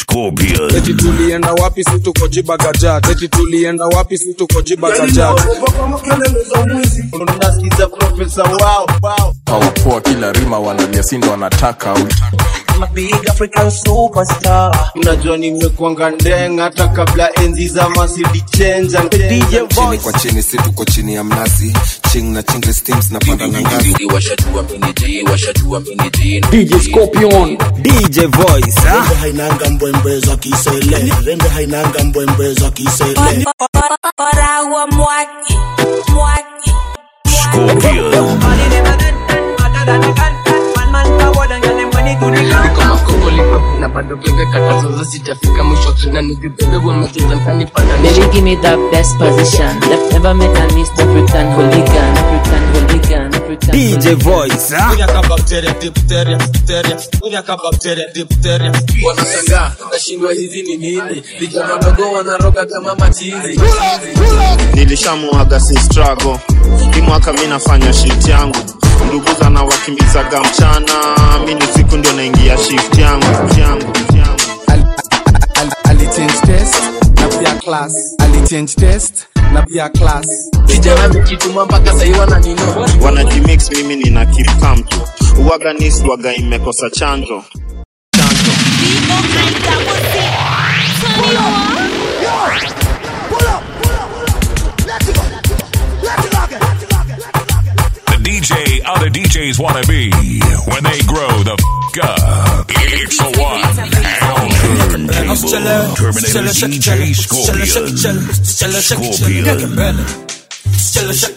Scorpion. eti tulienda wapi si tuko jibagajat eti tulienda wapi si tuko jibagajat unasikiza profesa wao wao hawapoa kila rima wanalia sindo wanataka out unajua nimekuanga ndeng hata kabla enzi za masidi chenja chini kwa chini si tuko chini ya mnazi ching na chingle steams na panda na ngazi DJ Scorpion, DJ Voice, ah. Rembe hainanga mbwembwe za kisele rembe hainanga mbwembwe za kisele Paragua mwaki, mwaki. Scorpion. kama kokoli na bado bebe katazo za sitafika mwisho na nikibebe wamecheza mtani pana Baby, give me that best position. Left never make a miss. African hooligan, African hooligan, African. DJ Voice, ah. wanashangaa nashindwa hizi ni nini vijana wadogo wanaroga kama machizi nilishamuaga si struggle hii mwaka mi nafanya shift yangu nduguza na wakimbizaga mchana mi ni siku ndio naingia shift yangu yangu alichange test na pia class alichange test na pia class vijana mkituma mpaka sahii wananino wanajimix mimi nina keep calm tu uwaga nis waga imekosa chanjo The DJ other DJs want to be when they grow the f up. It's the one and turntable Terminator DJ Scorpion. Scorpion.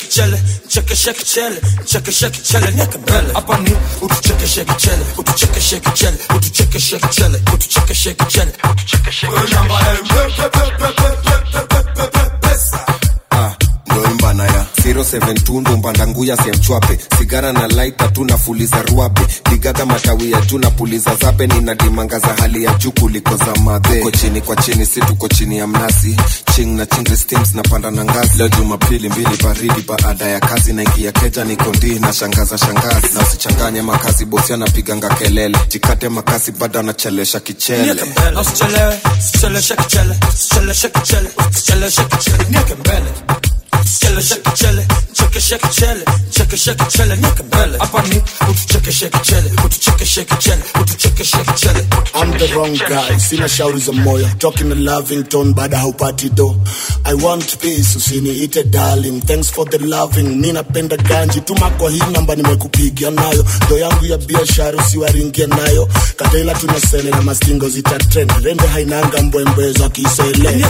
ndoimbana ya 072 ndo mbandanguya semchwape sigara na laita tu nafuliza ruabe ligaga matawi ya juu napuliza zabe nina dimanga za hali ya juu kuliko za madhe tuko chini kwa chini si tuko chini ya mnazi ching na chingle steams na panda na ngazi leo jumapili mbili baridi baada ya kazi naingia keja niko ndii na shangaza shangazi na usichanganye makazi bosi anapiganga kelele jikate makasi bado anachelesha kichele I'm the wrong guy, sina shauri za moyo talking a loving tone baada haupati do I want peace, usiniite darling thanks for the loving mi napenda ganji tuma kwa hii namba nimekupigia nayo do yangu ya biashara usiwaringie nayo kataila tunasele na mastingo zitatrend rembe hainanga mbwembwe za kisele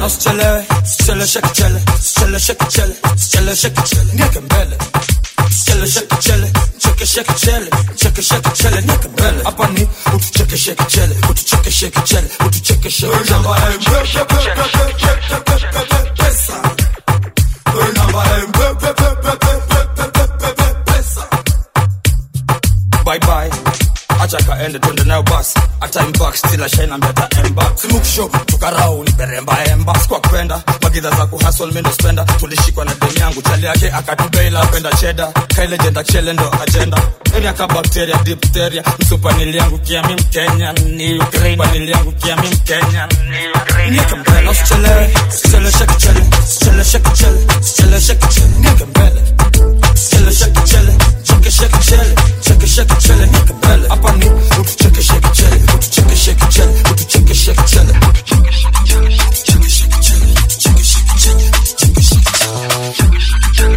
bye bye acha kaende twende nayo basi hata impact still ashine mbeta emba simuksho tukarau ni beremba emba kwa kwenda magidha za kuhustle mimi ndo spenda tulishikwa na demu yangu chali yake akatubeila apenda cheda kaile jenda chele ndo agenda eni aka bacteria diphtheria msupanili yangu kia mi mkenya ni ukraine panili yangu kia mi mkenya ni ukraine nieke mbele usichelewe usichelewe shake chele usichelewe shake chele usichelewe shake chele nieke mbele usichelewe shake chele cheke shake chele cheke shake chele nieke mbele hapa ni utucheke shake chele utucheke shake chele utucheke shake chele Cheke shake chele cheke shake chele cheke shake chele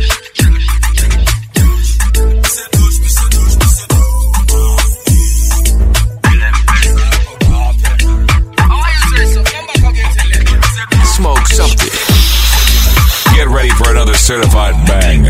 Smoke something. Get ready for another certified banger.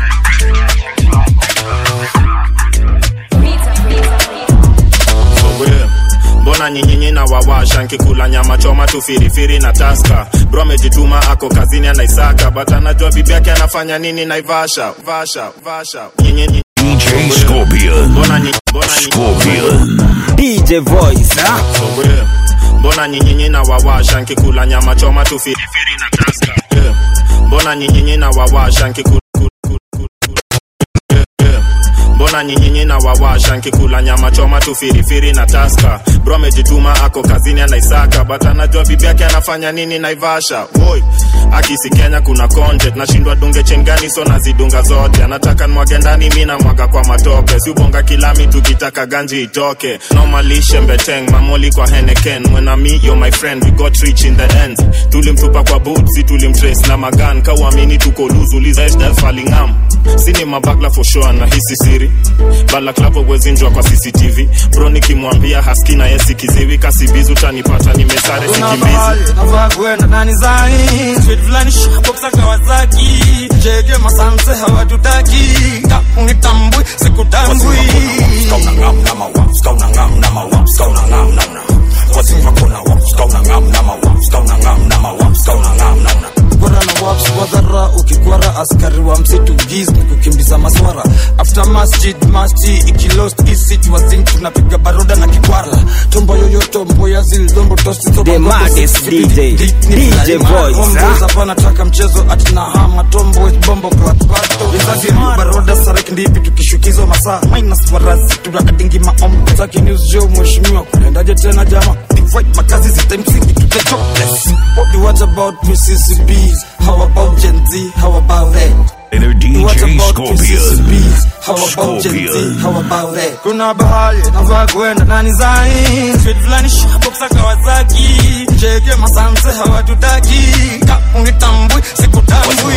Wewe, mbona nyinyinyi na wawasha nkikula nyama choma tu firifiri na taska bro amejituma ako kazini anaisaka but anajua bibi yake anafanya nini naivasha vasha vasha nyinyinyi DJ Scorpion. mbona nyi- mbona nyi- Scorpion. DJ Voice, ah. Wewe, mbona nyinyinyi na wawasha nkikula nyama choma tu firifiri na taska Wewe, mbona nyinyinyi na wawasha nkikula mbona nyinyinyi na wawasha nkikula nyama choma tu firifiri na taska bro amejituma ako kazini anaisaka but anajua bibi yake anafanya nini naivasha woi akisi kenya kuna content nashindwa dunge chengani so nazidunga zote anataka nwage ndani mi namwaga kwa matope siubonga kilami tukitaka ganji itoke nomalishe mbeteng mamoli kwa heneken mwenami yo my friend we got rich in the end tulimtupa kwa butsi tulimtrace na magan kauamini tuko luzulizafalingam sini mabagla for sure na hisi siri balaklavo wezinjwa kwa cctv bro nikimwambia haski na yesi kiziwi kasibizi utanipata nimesare sikimbizi navaa kwenda nani zai street fulani shopopsa kawasaki jege masanse hawatutaki unitambui sikutambui Bora na waps kwa dhara ukikwara askari wa msitu giz ni kukimbiza maswara after masjid masti ikilost isit wazin tunapiga baroda na kikwara tombo yoyoto mboya zildombo tosti The maddest DJ, DJ Voice, ah. hapa nataka mchezo atina hama tombo bombo klapato vizazi baroda sarek ndipi tukishukizwa masaa minus marazi tunakadingi maombo zaki news jo mheshimiwa kunaendaje tena jama divide makazi zitamsingi tuta jobless what do what about Mississippi's how about Gen Z how about that Inner What DJ about Scorpion. Mississippi's? How about Gen Z? Scorpion. How about that? Kuna bahari navaa kwenda nani zai Street fulani shopopsa Kawasaki Jege masanse hawatutaki Ka unitambui sikutambui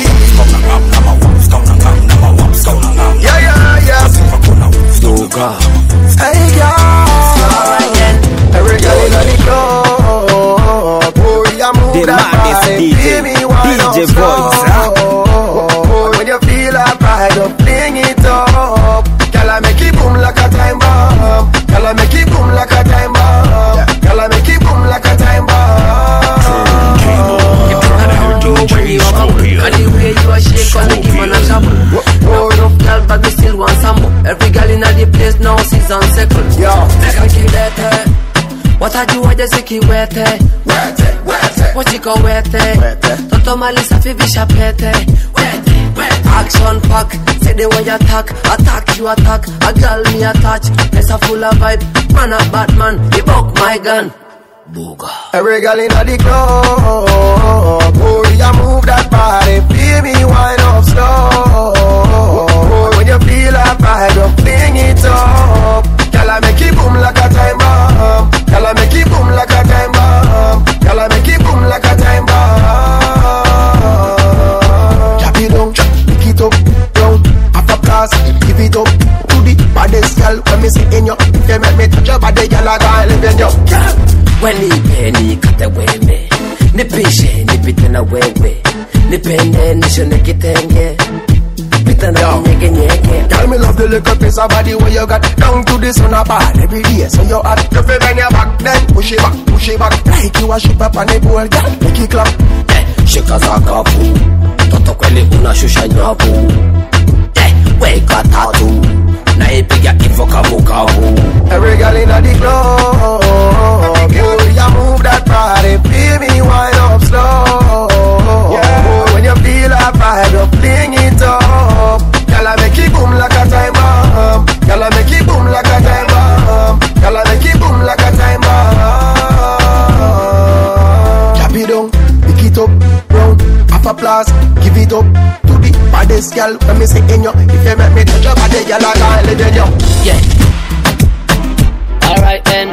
Yeah, yeah, yeah. Hey, girl. Every girl inna the club. Boy, you move The that maddest body. DJ, Baby, wind DJ up slow. Voice, huh? When you feel that pride, just fling it up. Girl, I make it boom like a time bomb. Girl, I make it boom like a time bomb. Girl, I make it boom like a time DJ Scorpion. And the way you a shake on the give man a trouble No enough girl but me still want some more Every girl in the place now season second Yo. Sikilete watajua zikiwete wachikowete toto mali safi vishapete action pack say the way you attack attack you attack a girl me attach place a full of vibe man a bad man he buck my gun Every girl inna the club, boy, you move that body, baby, wind up slow. When you feel that vibe, just fling it up. Girl, I make it boom like a time bomb. Girl, I make it boom like a time bomb. Girl, I make it boom like a time bomb. Drop it down, pick it up, down. After class, give it up to the baddest girl. When me see in you, if you make me touch your body, girl, I gotta live in you. wenipe nikate weme nipishe nipite na wewe nipende nishone kitenge pita na kinyegenyege Girl, me love the little piece of body where you got down to the sun up hard every day. So you hot, you feel bend your back, then push it back, push it back. Like you a ship up on the board, girl, make it clap. shika za kapu toto kweli unashusha nyavu Eh, weka tatu naipiga kifo kavukavu Every girl in the club, boy, you move that body, baby, wind up slow. Boy, when you feel that vibe, you fling it up. Girl, I make it boom like a time bomb. Girl, I make it boom like a time bomb. Girl, I make it boom like a time bomb. Drop it down, pick it up, round, half a blast, give it up to the baddest girl. When me say in you, if you make me touch your body, girl, I can't live in you. yeah alright then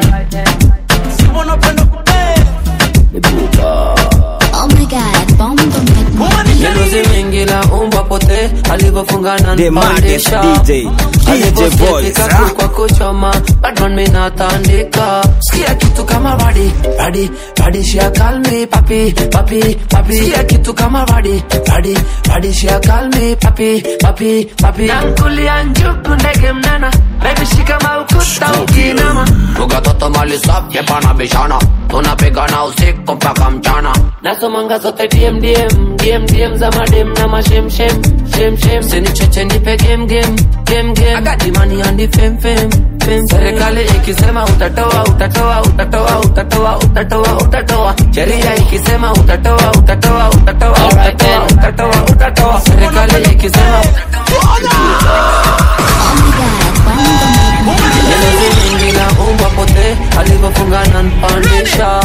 Oh my god, bomb Miluzi mingi la umba pote alivyofungana The maddest DJ, DJ Voice, ah. kwa kuchoma badman minatandika sikia kitu kama radi radi radi shia kalmi papi papi papi sikia kitu kama radi radi radi shia kalmi papi papi papi nankulia njuku ndege mnana baby shika maukuta ukinama Ruga toto mali safi pana bishana tunapigana usiku mpaka mchana nasomanga zote DM DM DM DM za madem na mashem shem shem shem sini cheche nipe game game game game I got the money and the fame fame fame serikali ikisema utatoa utatoa utatoa utatoa utatoa utatoa sheria ikisema utatoa utatoa utatoa utatoa utatoa utatoa serikali ikisema Oh my Batman pandisha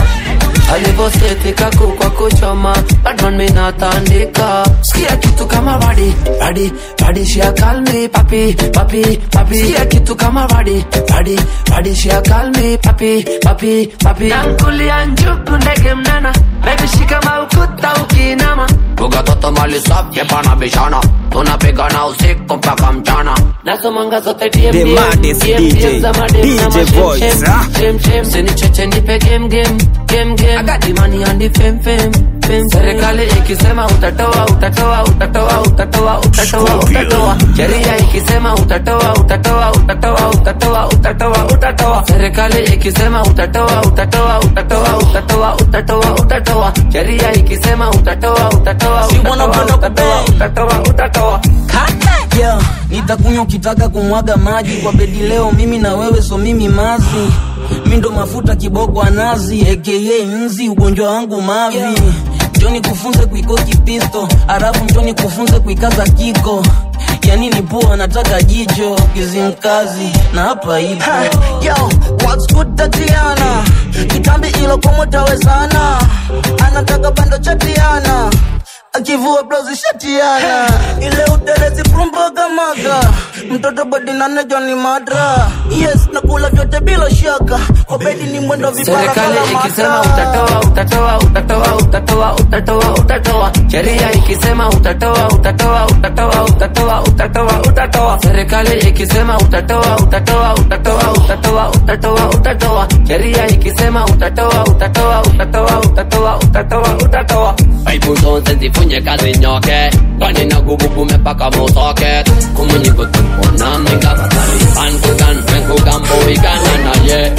alivosetika kukwa kuchoma Batman minatandika sikia kitu kama badi badi badi shia kalmi papi papi papi sikia kitu kama badi badi badi shia kalmi papi papi papi nankulia njuku ndege mnana baby shika maukuta ukinama Buga toto mali safi pana bishana tunapigana usiku mpaka mchana nasomanga zote DM, The DM, maddest DM, DJ, DM za madem na DJ mashem, Voice, shem, ah. shem, shem. Sinicheche nipe game game game game I got the money and the fame fame fame serikali ikisema utatoa utatoa utatoa utatoa utatoa utatoa sheria ikisema utatoa utatoa utatoa utatoa utatoa utatoa serikali ikisema utatoa utatoa utatoa utatoa utatoa utatoa sheria ikisema utatoa utatoa utatoa utatoa utatoa utatoa yeah. nitakunywa ukitaka kumwaga maji kwa bedi leo mimi na wewe so mimi mazi mi ndo mafuta kiboko anazi aka nzi ugonjwa wangu mavi yeah. njoni kufunze kuikoki pisto halafu njoni kufunze kuikaza kiko yani ni pua nataka jicho kizimkazi na hapa ipo Yo, what's good Tatiana? Kitambi ilo komo tawezana. Anataka bando chatiana. Akivua blouse shatiana. Ile utelezi prumbaga maga. Mtoto body nane Johnny Madra. Yes, nakula vyote bila shaka. Obedi ni mwendo vipara serikali kala ikisema mata. utatoa utatoa utatoa utatoa utatoa utatoa sheria ikisema utatoa utatoa utatoa utatoa utatoa utatoa serikali ikisema utatoa utatoa utatoa utatoa utatoa utatoa sheria ikisema utatoa utatoa utatoa utatoa utatoa utatoa Paipu zote zifunye kazi nyoke Kwani na gugugu mepaka mosoke Kumunyi kutukona minga batali Pankugan, menkugan, boigana na ye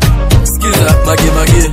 Skiza mage mage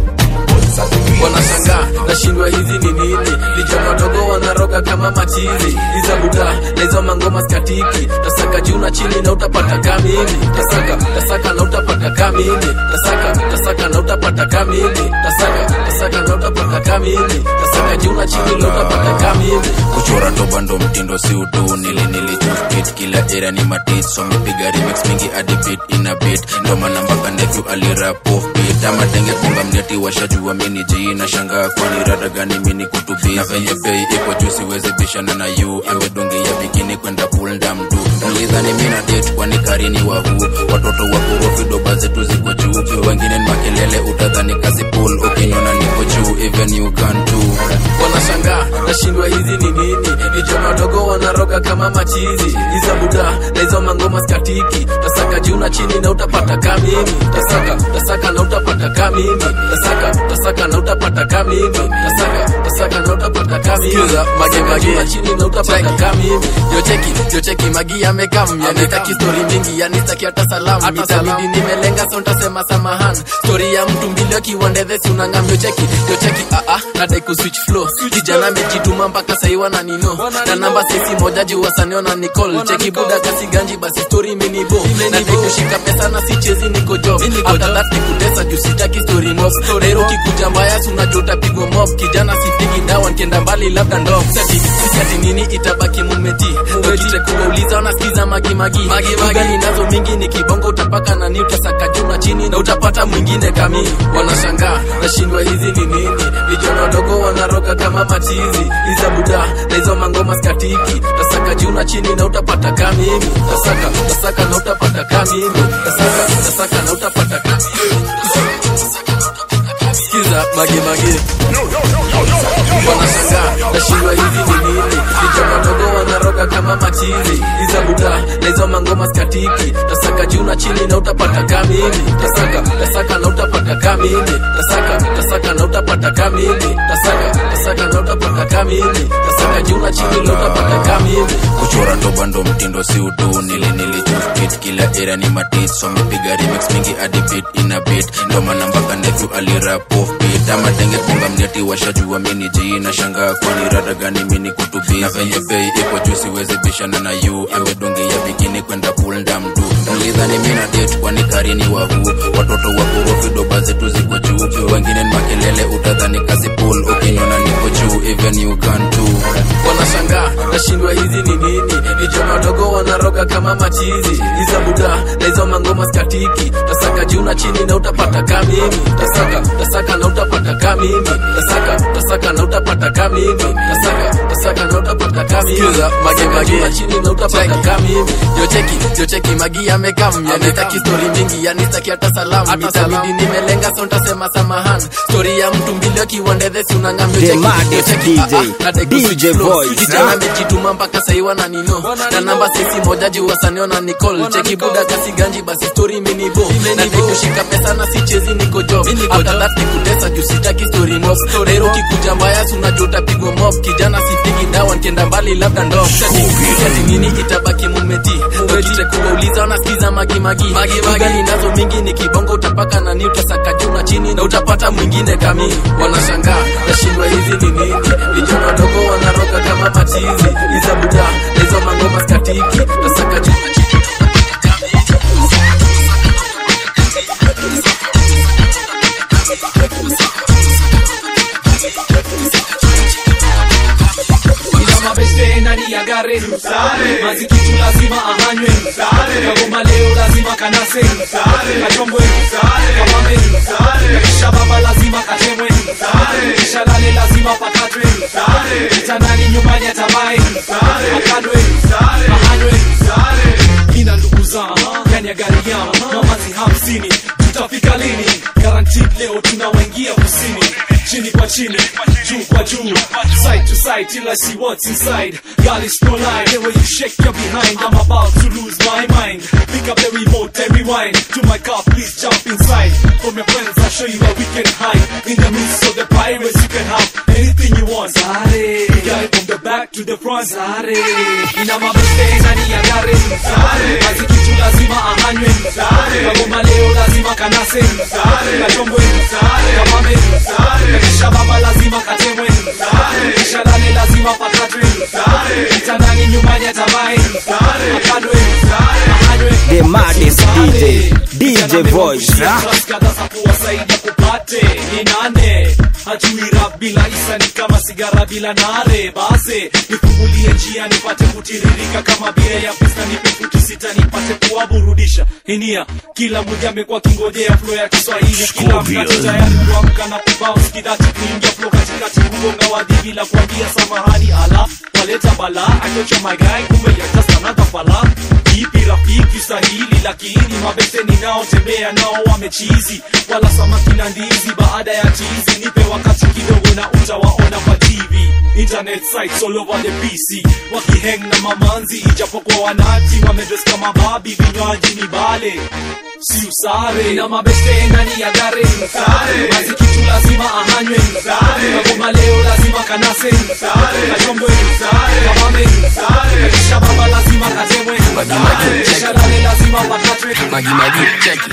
wanashangaa nashindwa hizi ni nini vijana wadogo wanaroga kama machizi iza buda na hizo mangoma skatiki tasaka juu na chini na utapata kamini tasaka tasaka na utapata kamini tasaka tasaka na utapata kamini tasaka tasaka na utapata kamini tasaka juu na chini na utapata kamini kuchora ndo bando mtindo si utu nili nili chuspit kila era ni matit so mipiga remix mingi hadi beat ina beat ndo maana mpaka nephew alirap off beat ama denge kunga mneti washajua mini ji na shanga kwani rada gani mini kutubi na venye bei iko juu siwezi bishana na you ewe donge ya bikini kwenda pull down tu nilidhani mina date kwani karini wa huu watoto wa korofi doba zetu ziko juu wengine ni makelele utadhani kazi pull ukiniona niko juu even you can too wanashangaa nashindwa hizi ni nini vijana wadogo wanaroga kama machizi iza buda na hizo mangoma skatiki tasaka juu na chini na utapata kamini tasaka tasaka na utapata kamini tasaka tasaka na utapata kamini tasaka tasaka na utapata kamini Skiza, mage, mage. juu na chini na utapata kamini yocheki yocheki magi amekam yanitaki stori mingi yanitaki hata salamu itabidi nimelenga so ntasema samahan stori ya mtu mbili akiwandedhesi unangam yocheki yocheki aa nadai kuswitch flow kijana amejituma mpaka sahi wananino na namba sisi moja juu wasanio na nicol cheki buda kasi ganji basi stori imenibo nadai kushika pesa na sichezi niko job after that nikutesa juu sitaki story mob nairo kikuja mbaya sunajua utapigwa mob kijana sipigi dawa nkienda mbali labda ndo sati sati nini itabaki mumeti ukite kuwauliza wanasikiza magimagi ugali nazo mingi ni kibongo utapaka nani utasaka juu na chini na utapata mwingine kamili wanashangaa nashindwa hizi ni nini vijana wadogo wanaroga kama machizi iza buda na hizo mangoma skatiki tasaka juu na chini na utapata kamili tasaka tasaka na utapata kamili tasaka tasaka na utapata kamili sikiza mage mage wanashangaa nashindwa hivi ni nini vijana wadogo wanaroga kama machizi iza buda na hizo mangoma skatiki tasaka juu na chini na utapata kamili tasaka tasaka na utapata kamili tasaka tasaka na utapata kamili tasaka tasaka na utapata kamili tasaka juu na chini na utapata kamili kuchora ndo bando mtindo si utu nili nili chuspit kila era ni matit so mipiga remix mingi hadi beat ina beat ndo maana mpaka nephew alirap off beat ama denge kunga mneti washajua mini ji na shanga kwani rada gani mini kutubi na venye bei iko juu siwezi bishana na you ewe donge ya bikini kwenda pull down tu nilidhani mina date kwani karini wa huu watoto wa korofi doba zetu ziko juu wengine ni makelele utadhani kazi pull ukiniona niko juu true even you can too wanashangaa nashindwa hizi ni nini vijana wadogo wanaroga kama machizi hizo buda na hizo mangoma skatiki tasaka juu na chini na utapata ka mimi tasaka tasaka na utapata ka mimi tasaka tasaka na utapata ka mimi tasaka tasaka na utapata ka mimi Skiza, mage, Tasaka juu na mage. chini na utapata ka mimi yo cheki yo cheki magi amekam yanitaki story mingi yanitaki hata salamu mitabidi nimelenga so ntasema samahan story ya mtu mbili akiwandedhesi unangam yo The cheki yo maddest cheki DJ, ah, ah, nadai DJ kuswitch flow. voice, kijana ah. amejituma mpaka sahi wananino na namba sisi moja juu wasaniona nicol cheki buda kasi ganji basi story minibo nadai kushika pesa na sichezi niko job after that nikutesa juu sitaki story mob lero kikuja mbaya sunajua utapigwa mob kijana sipigi dawa nkienda mbali labda ndo ati nini itabaki mumeti dokite kuwauliza wanasikiza magimagi ugani nazo mingi ni kibongo utapaka nani utasaka juu na chini na utapata mwingine kami wanashangaa nashindwa hizi ni nini vijana wadogo wanaroga kama machizi iza buda na hizo mangoma skatiki tasaka juu na chini ila mabeste ndani ya gare mazikitu lazima ahanywe kagoma leo lazima kanase kachombwe kamame kisha baba lazima katemwe kisha lale lazima pakatwe kitandani nyumbani atamae akadwe ahanywe ina ndugu zangu ndani ya gari yao mamazi hamsini tutafika lini guaranteed leo tunawaingia kusini chini kwa chini juu kwa juu side to side till I see what's inside God is no lie the way you shake your behind I'm about to lose my mind pick up the remote and rewind to my car please jump inside from your friends I'll show you where we can hide in the midst of the pirates you can have anything you want Zare we got it from the back to the front Zare ina mabeste ndani ya gari Zare kazi kitu lazima ahanywe Zare kagoma leo lazima kanase Zare kachombwe Zare kamame Zare kisha baba lazima katemwe Zare kisha lale lazima pakatwe Zare kitandani nyumbani atamae Zare akadwe Zare ahanywe The maddest DJ, DJ voice, ah. kadhaa kuwasaidia kupate ni nane hajui rap bila isa ni kama sigara bila nare base nifungulie njia nipate kutiririka kama bia ya pista nipe futi sita nipate kuwaburudisha inia kila mmoja amekuwa kingojea flo ya kiswahili kila mkati tayari kuamka na kubounce kidati kuingia flo katikati kugonga wadhi bila kuambia samahani ala waleta bala achocha magai kumbe ya just another fala ipi rafiki sahili lakini mabese ninaotembea nao wamechizi wala samaki na ndizi baada ya chizi nipe wakati kidogo na utawaona kwa tv internet sites all over the pc wakiheng na mamanzi ijapokuwa wanati wamedres kama babi vinywaji ni bale si usare na mabeste ndani ya gare mazi kitu lazima ahanywe kagoma leo lazima kanase kachombwe kamame kisha baba lazima katemwe kisha lale lazima pakatwe magi magi cheki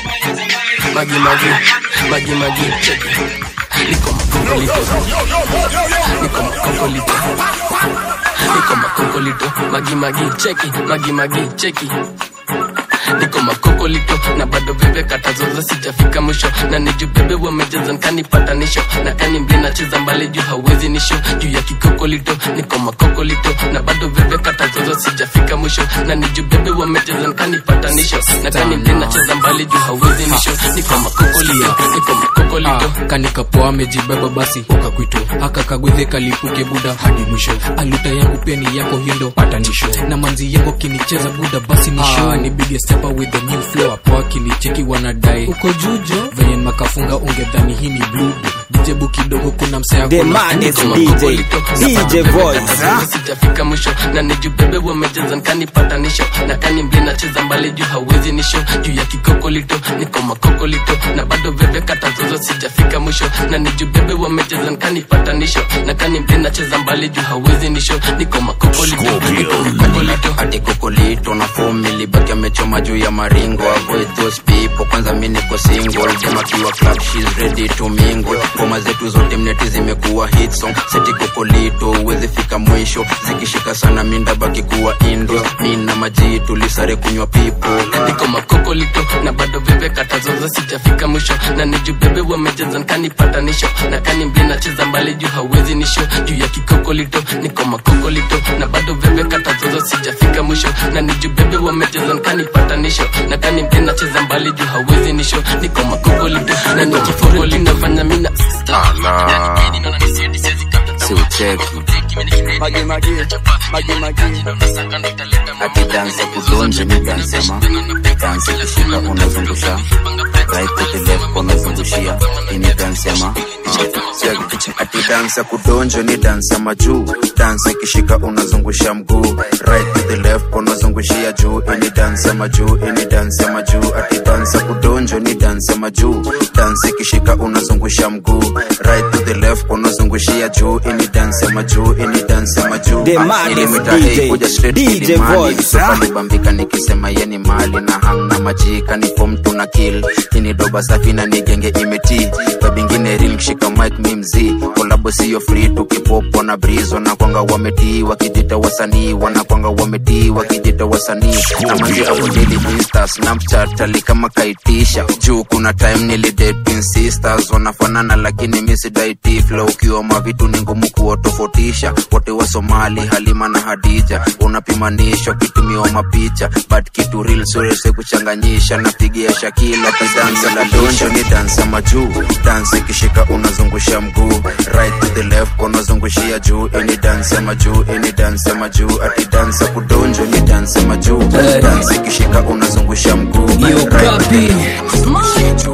magi magi magi magi cheki niko makokolito niko makokolito niko makokolito magi magi cheki magi magi cheki niko makokolito na bado veve katazoza sijafika mwisho na nijubebe wamejeza nkanipatanisho na kani mbi nacheza mbali juu hauwezi nisho juu ya kikokolito niko makokolito na bado veve katazoza sijafika mwisho na nijubebe wamejeza nkanipatanisho na kani mbi nacheza mbali juu hauwezi nisho niko makokolito niko makokolito Ah, kanikapoa amejibeba basi ukakwito akakagwedhe kalipuke buda hadi mwisho aluta yangu pia ni yako hindo patanisho na manzi yangu kinicheza buda basi ni show ah, ni big stepper with the new flow hapo akilicheki wanadai uko jujo venye makafunga ungedhani hii ni blue dijebu kidogo kuna msea The maddest DJ, DJ voice, ah. sijafika mwisho na nijubebe wamejeza nkanipatanisho na kani mbi nacheza mbali juu hauwezi nisho juu ya kikokolito niko makokolito na bado veve katazozo sijafika mwisho na nijubebe wamejeza nkanipatanisho na kani mbi nacheza mbali juu hauwezi nisho niko makokolito niko makokolito hadi kokolito na fomi libaki amechoma juu ya maringo avoid those people kwanza mi niko single dem akiwa club she's ready to mingle ngoma ngoma zetu zote mneti zimekuwa hit song seti kokolito uwezi fika mwisho zikishika sana minda baki kuwa indo mi na maji tulisare kunywa pipo niko makokolito na bado bebe katazoza sijafika mwisho na nijubebe wamejeza nkanipatanisho na kani mbli nacheza mbali juu hawezi nisho juu ya kikokolito niko makokolito na bado bebe katazoza sijafika mwisho na nijubebe wamejeza nkanipatanisho na kani mbli nacheza mbali juu hawezi nisho niko makokolito na nikifokolito fanya mina siucheki akidansa kudonje ni dansema dansi kishika unazungusha right to the left unazungushia ini dansema ati dansa kudonjo ni dansa majuu dansa ikishika unazungusha mguu right to the left unazungushia juu ini dansa majuu ini dansa majuu ati dansa kudonjo ni dansa majuu dansa ikishika unazungusha mguu right to the left unazungushia juu ini dansa majuu ini dansa majuu The Ah, maddest ilimita DJ, hei kuja straight DJ kilimani. voice, Sofa ah. libambika nikisema yeni mali na hamna majika ni form tuna kill ini doba safi na nigenge imeti babingine real kishika mic mi mzii kolabo siyo free tukipopo na brizo na kwanga wametii wakijita wasanii wanakwanga wametii wakijita wasanii amanzi avodili insta snapchat ali kama kaitisha juu kuna time nilidate sisters wanafanana lakini misidaiti flow ukiwa mavitu ni ngumu kuwatofautisha wote wa somali halima na hadija unapimanishwa kitumiwa mapicha but kitu real surese kuchanganyisha napigia shakila kidansa la donjo ni dansa majuu dansa ikishika unazungusha mguu right to the left unazungushia juu ini dansa majuu ini dansa majuu ati dansa kudonjo ni dansa majuu dansa ikishika unazungusha mguu right to the left,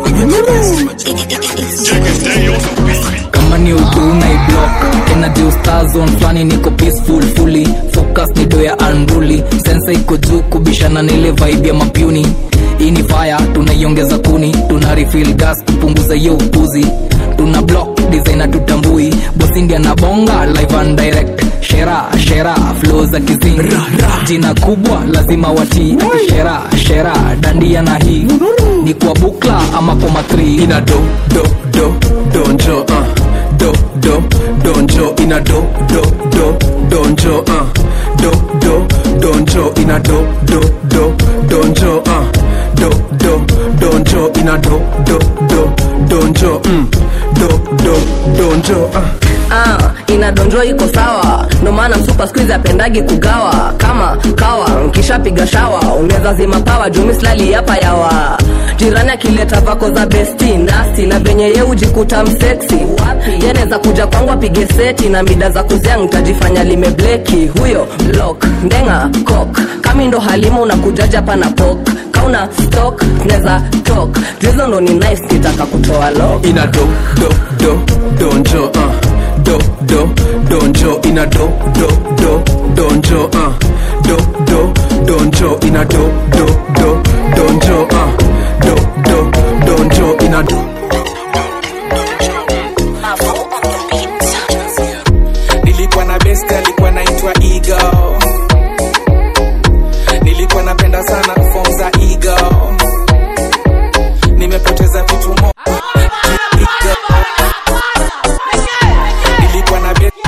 kama ni uduna iblock energy star zone flani niko peaceful fully focus ni do ya unruly sensa iko juu kubishana na ile vibe ya mapuni hii ni fire tunaiongeza kuni tuna refill gas kupunguza hiyo upuzi tuna block designer tutambui bosindia na bonga live and direct shera shera flow za kizini jina kubwa lazima watii shera shera dandia na hii ni kwa bukla ama kwa matri ina do do do donjo uh. do do donjo ina do do do donjo uh. do do donjo ina do do do donjo uh. do do donjo ina do do do donjo mm. do do donjo uh. ah, inadonjwa iko sawa ndo maana msupa skuizi apendagi kugawa kama kawa nkishapiga shawa unaweza zima pawa jumislali hapa yawa jirani akileta vako za besti nasti na venye ye ujikuta mseksi yanaweza kuja kwangu apige seti na mida za kuzea ntajifanya limebleki huyo blok ndenga kok kami ndo halima unakujaja hapa na pok kauna stok neza tok juizo ndo ni nice kitaka kutoa lok ina do do do donjo uh. do do donjo ina do do do donjo uh. do do donjo ina do do do donjo uh. do do donjo ina do nilikuwa na best alikuwa naitwa ego nilikuwa napenda sana fom za ego nimepoteza vitu mo nilikuwa na best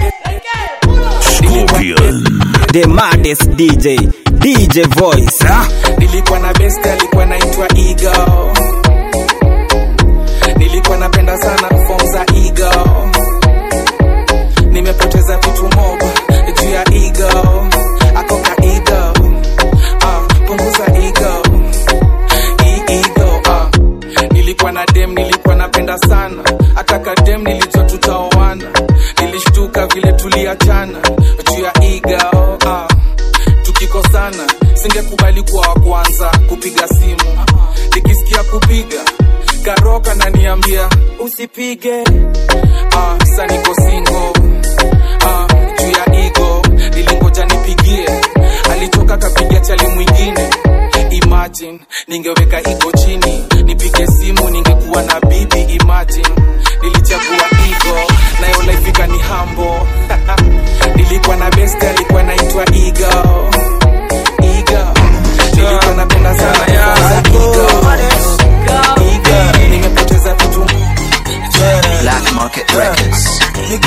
The maddest DJ, DJ voice, ah. nilikuwa na best alikuwa naitwa ego nilikuwa napenda sana fom za ego nimepoteza vitu mob juu ya ego akoka ego uh, punguza ego hii ego uh. nilikuwa na dem nilikuwa napenda sana hata kadem nilijua tutaoana nilishtuka vile tuliachana juu ya ego uh. tukikosana singekubali kuwa wa kwanza kupiga simu nikisikia kupiga karoka naniambia usipige uh, sa niko singo uh, juu ya igo nilingoja nipigie alitoka kapiga chali mwingine imagine ningeweka igo chini nipige simu ningekuwa na bibi imagine nilichagua igo nayo laifika ni hambo nilikuwa na best alikuwa naitwa igo igo nilikuwa napenda sana za igo igo nimepoteza vitu Black market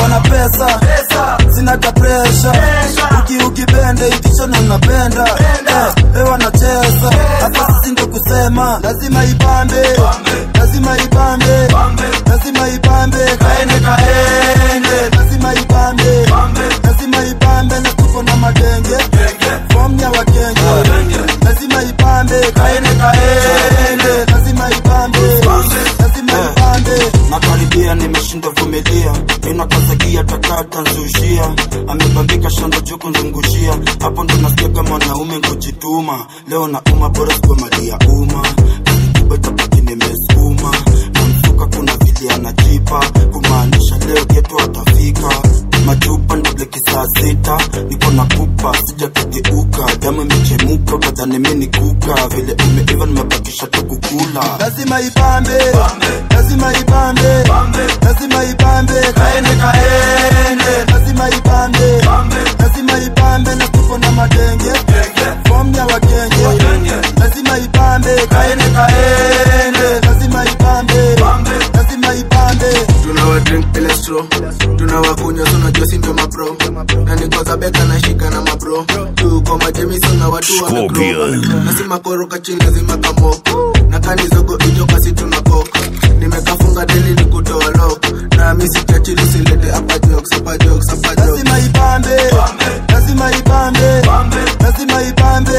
kona pesa sina ka presha uki ukipende ikichona unapenda Eh, eh, wanacheza hapa sisi ndo kusema lazima ipambe lazima ipambe lazima ipambe kaende kaende lazima ipambe lazima ipambe na tuko na madenge fom ya wakenge lazima ipambe kaende kaende lazima ipambe lazima ipambe nakaribia nimeshinda vumilia inakazagia takata nzushia amebambika shanda juu kunzungushia hapo ndo nasikia kama mwanaume kujituma leo na uma bora sikuwa mali ya umma kubwa chapati nimesukuma na msuka kuna vili anajipa kumaanisha leo geto atafika machupa ndableki saa sita niko na pupa sijakigeuka damu imechemuka ukadhani mi ni kuka vile umeiva nimebakisha tu kukula lazima ipambe lazima ipambe lazima ipambe kaende kaende lazima ipambe lazima ipambe na tuko na madenge fom ya wakenge lazima ipambe kaende kaende lazima ipambe lazima ipambe tunawa drink elestro tunawakunywa tunajua si ndio mapro na nikoza beka na shika na mabro tuko majemiso na watu wa Scorpion. nasima koroka chini lazima kamoko na kanizogo ijoka si tunako nimekafunga deli ni kutoa lok na misi chachili silete hapa jokes hapa jokes hapa jokes lazima ipambe lazima ipambe lazima ipambe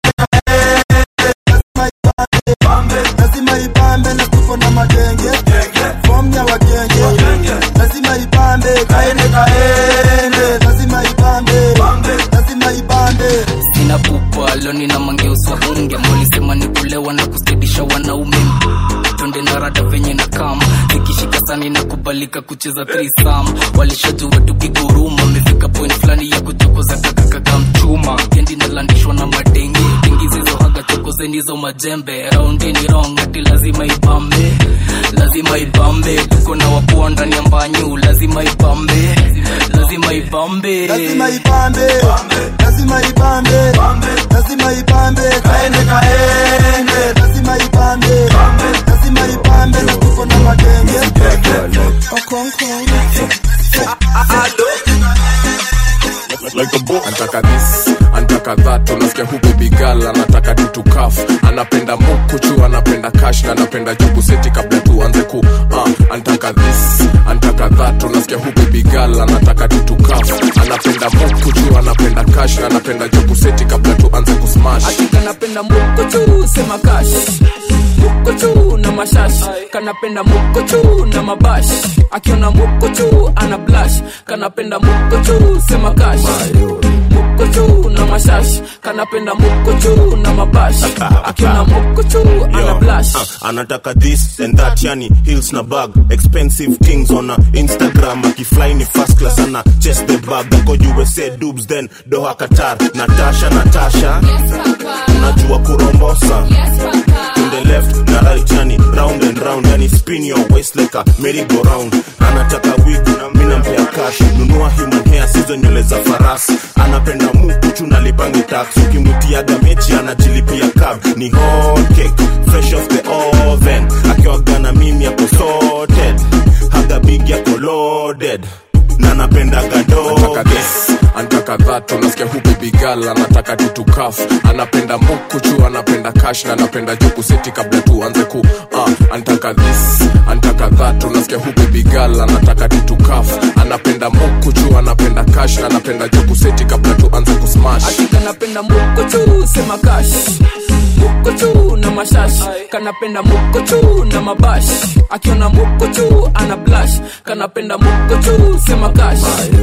lazima ipambe na tuko na magenge fom ya wakenge lazima ipambe kaende kaende lazima ipambe lazima ipambe sina pupa loni na mangeuswa hunge molisema ni kulewa na kustidisha wanaume tonde na rada venye na kama zikishika sani na kubalika kucheza trisam walishajua tukiguruma amefika point fulani ya kuchokoza kakakaka mchuma kendi nalandishwa na madenge dengi zizohaga chokozeni zo majembe raundini rong ati lazima ipambe lazima ipambe tuko na wapoa ndani ya mbanyu lazima ipambe lazima ipambe lazima ipambe lazima ipambe lazima ipambe kaende kaende lazima ipambe lazima ipambe na tuko na magenge antaka this antaka that unasikia hu baby girl anataka tutukaf anapenda mukuchu anapenda kash na anapenda juku seti kabla tuanze ku uh, antaka this antaka that unasikia hu baby girl anataka tutukaf anapenda mukuchu anapenda kash na anapenda juku seti kabla tuanze kusmash kanapenda mukochu sema kash mukochu na mashash kanapenda mukochu na mabash akiona mukochu ana blash kanapenda mukochu sema kash mukochu na mashash kanapenda mukochu na mabash akiona mukochu ana blash Uh, anataka this and that yani hills na bag expensive things on a instagram akifly ni first class ana chest the bag ako usa dubs then doha qatar natasha natasha unajua kurombosa to the left na right yani round and round yani spin your waist like a merry go round anataka wig na mimi nampea cash nunua human hair sizo nywele za farasi anapenda mukuchu na lipangi tax ukimwitiaga mechi anajilipia cab ni hot cake fresh off the oven akiwaga na mimi yako sorted haga big yako loaded na napendaga Antaka doge this, antaka that unasikia hu baby girl anataka tutukaf anapenda mukuchu anapenda kash na anapenda juku seti kabla tuanze ku uh, antaka this antaka that unasikia hu baby girl anataka tutukaf anapenda mukuchu anapenda kash na anapenda juku seti kabla tuanze kusmash kanapenda mukochu sema kash mukochu na mashash kanapenda mukochu na mabash akiona mukochu ana blash kanapenda mukochu sema kash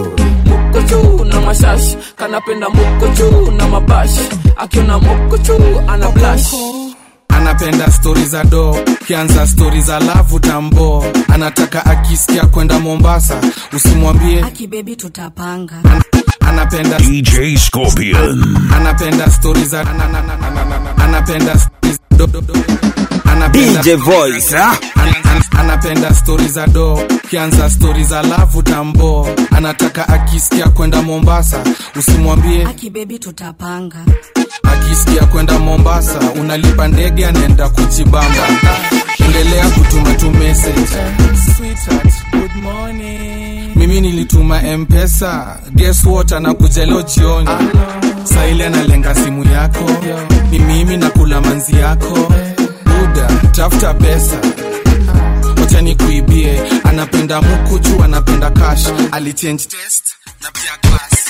mukochu na mashash kanapenda mukochu na mabash akiona mukochu ana blash anapenda stori za do kianza stori za lavu tambo anataka akisikia kwenda mombasa usimwambie akibebi tutapanga anapenda DJ Scorpion. anapenda stori za ana- ana- ana- ana- ana- anapenda stori za do- do- do- anapenda DJ Voice, ah? An- an- anapenda stori za do kianza stori za lavu tambo anataka akisikia kwenda mombasa usimwambie akibebi tutapanga akisikia kwenda mombasa unalipa ndege anaenda kuchibamba endelea kutuma tu message Sweetheart, good morning. mimi mi nilituma mpesa guess what anakuja leo jioni saili analenga simu yako ni mimi nakula manzi yako buda tafuta pesa wacha nikuibie anapenda mukuchu anapenda cash alichange test na pia class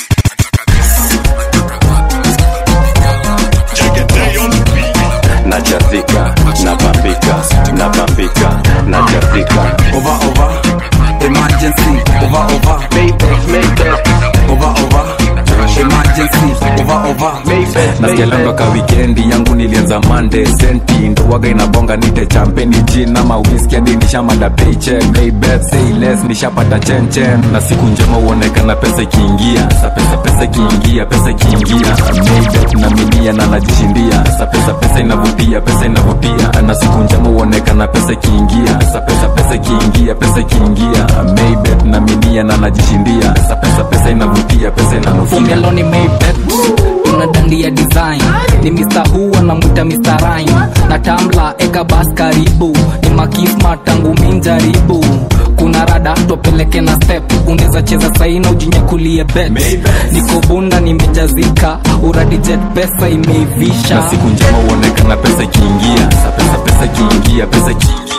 najazika napambika napambika najazika over over emergency over over Maytag, Maytag. over over emergency over over nasikialanga ka wikendi yangu nilianza mande senti ndowaga inabonga nite champeni jin ama whisky hadi nishamada paycheck maybet say less nishapata chenchen na siku njema huonekana pesa ikiingia sa pesa pesa ikiingia pesa ikiingia maybet na minia na najishindia sa pesa pesa inavutia pesa inavutia na siku njema huonekana pesa ikiingia sa pesa pesa ikiingia pesa ikiingia maybet na minia na najishindia sa pesa pesa inavutia pesa inanukia Fungeloni Maybet una dandia design ni Mr. Who anamwita Mr. Rhyme na tambla eka bas karibu ni makisma tangu minjaribu kuna rada tupeleke na step unaweza cheza saina ujinyakulie bet niko bunda nimejazika uradi jet pesa imeivisha na siku njema huonekana pesa ikiingia sa pesa pesa ikiingia pesa ikiingia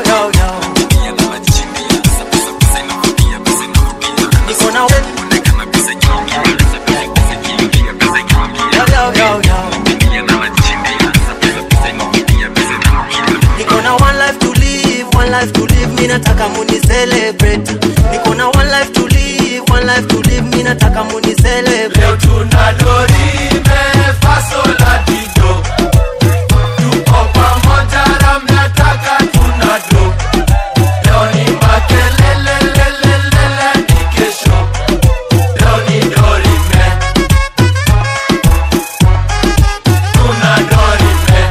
Niko na we- Yo, yo, yo, yo. Niko na one life to live, one life to live, mi nataka muni celebrate. Niko na one life to live, one life to live, mi nataka muni celebrate. Leo tuna dorime faso la dido. Tuko pamoja ram nataka tuna do. Leo ni makelele lele lele ni kesho. Leo ni dorime. Tuna dorime.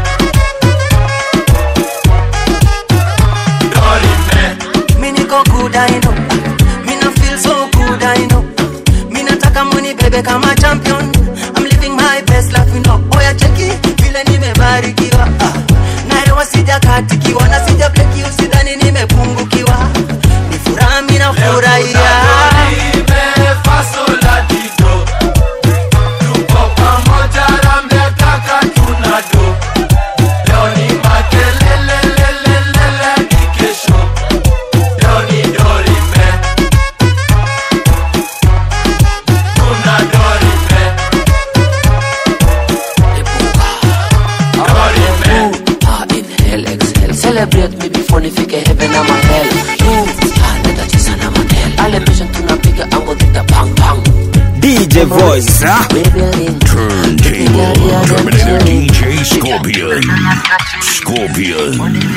Me niko good I know Me na feel so good I know Me nataka money bebe kama champion I'm living my best life you know Oya cheki vile nimebarikiwa ah. Naelewa sijakatikiwa na sija bleki usidhani nimepungukiwa Ni furaha mi nafurahia pamoja ramnataka tunado leo ni makelele lelelele ni kesho leo ni dorime tuna dorime Ah, inhale, exhale. Celebrate me before nifike heaven ama hell. You, ah, leta chesa na manel. Ale mission tunapiga ango zita bang bang. DJ Voice, ah. Turntable Terminator DJ Scorpion. Scorpion.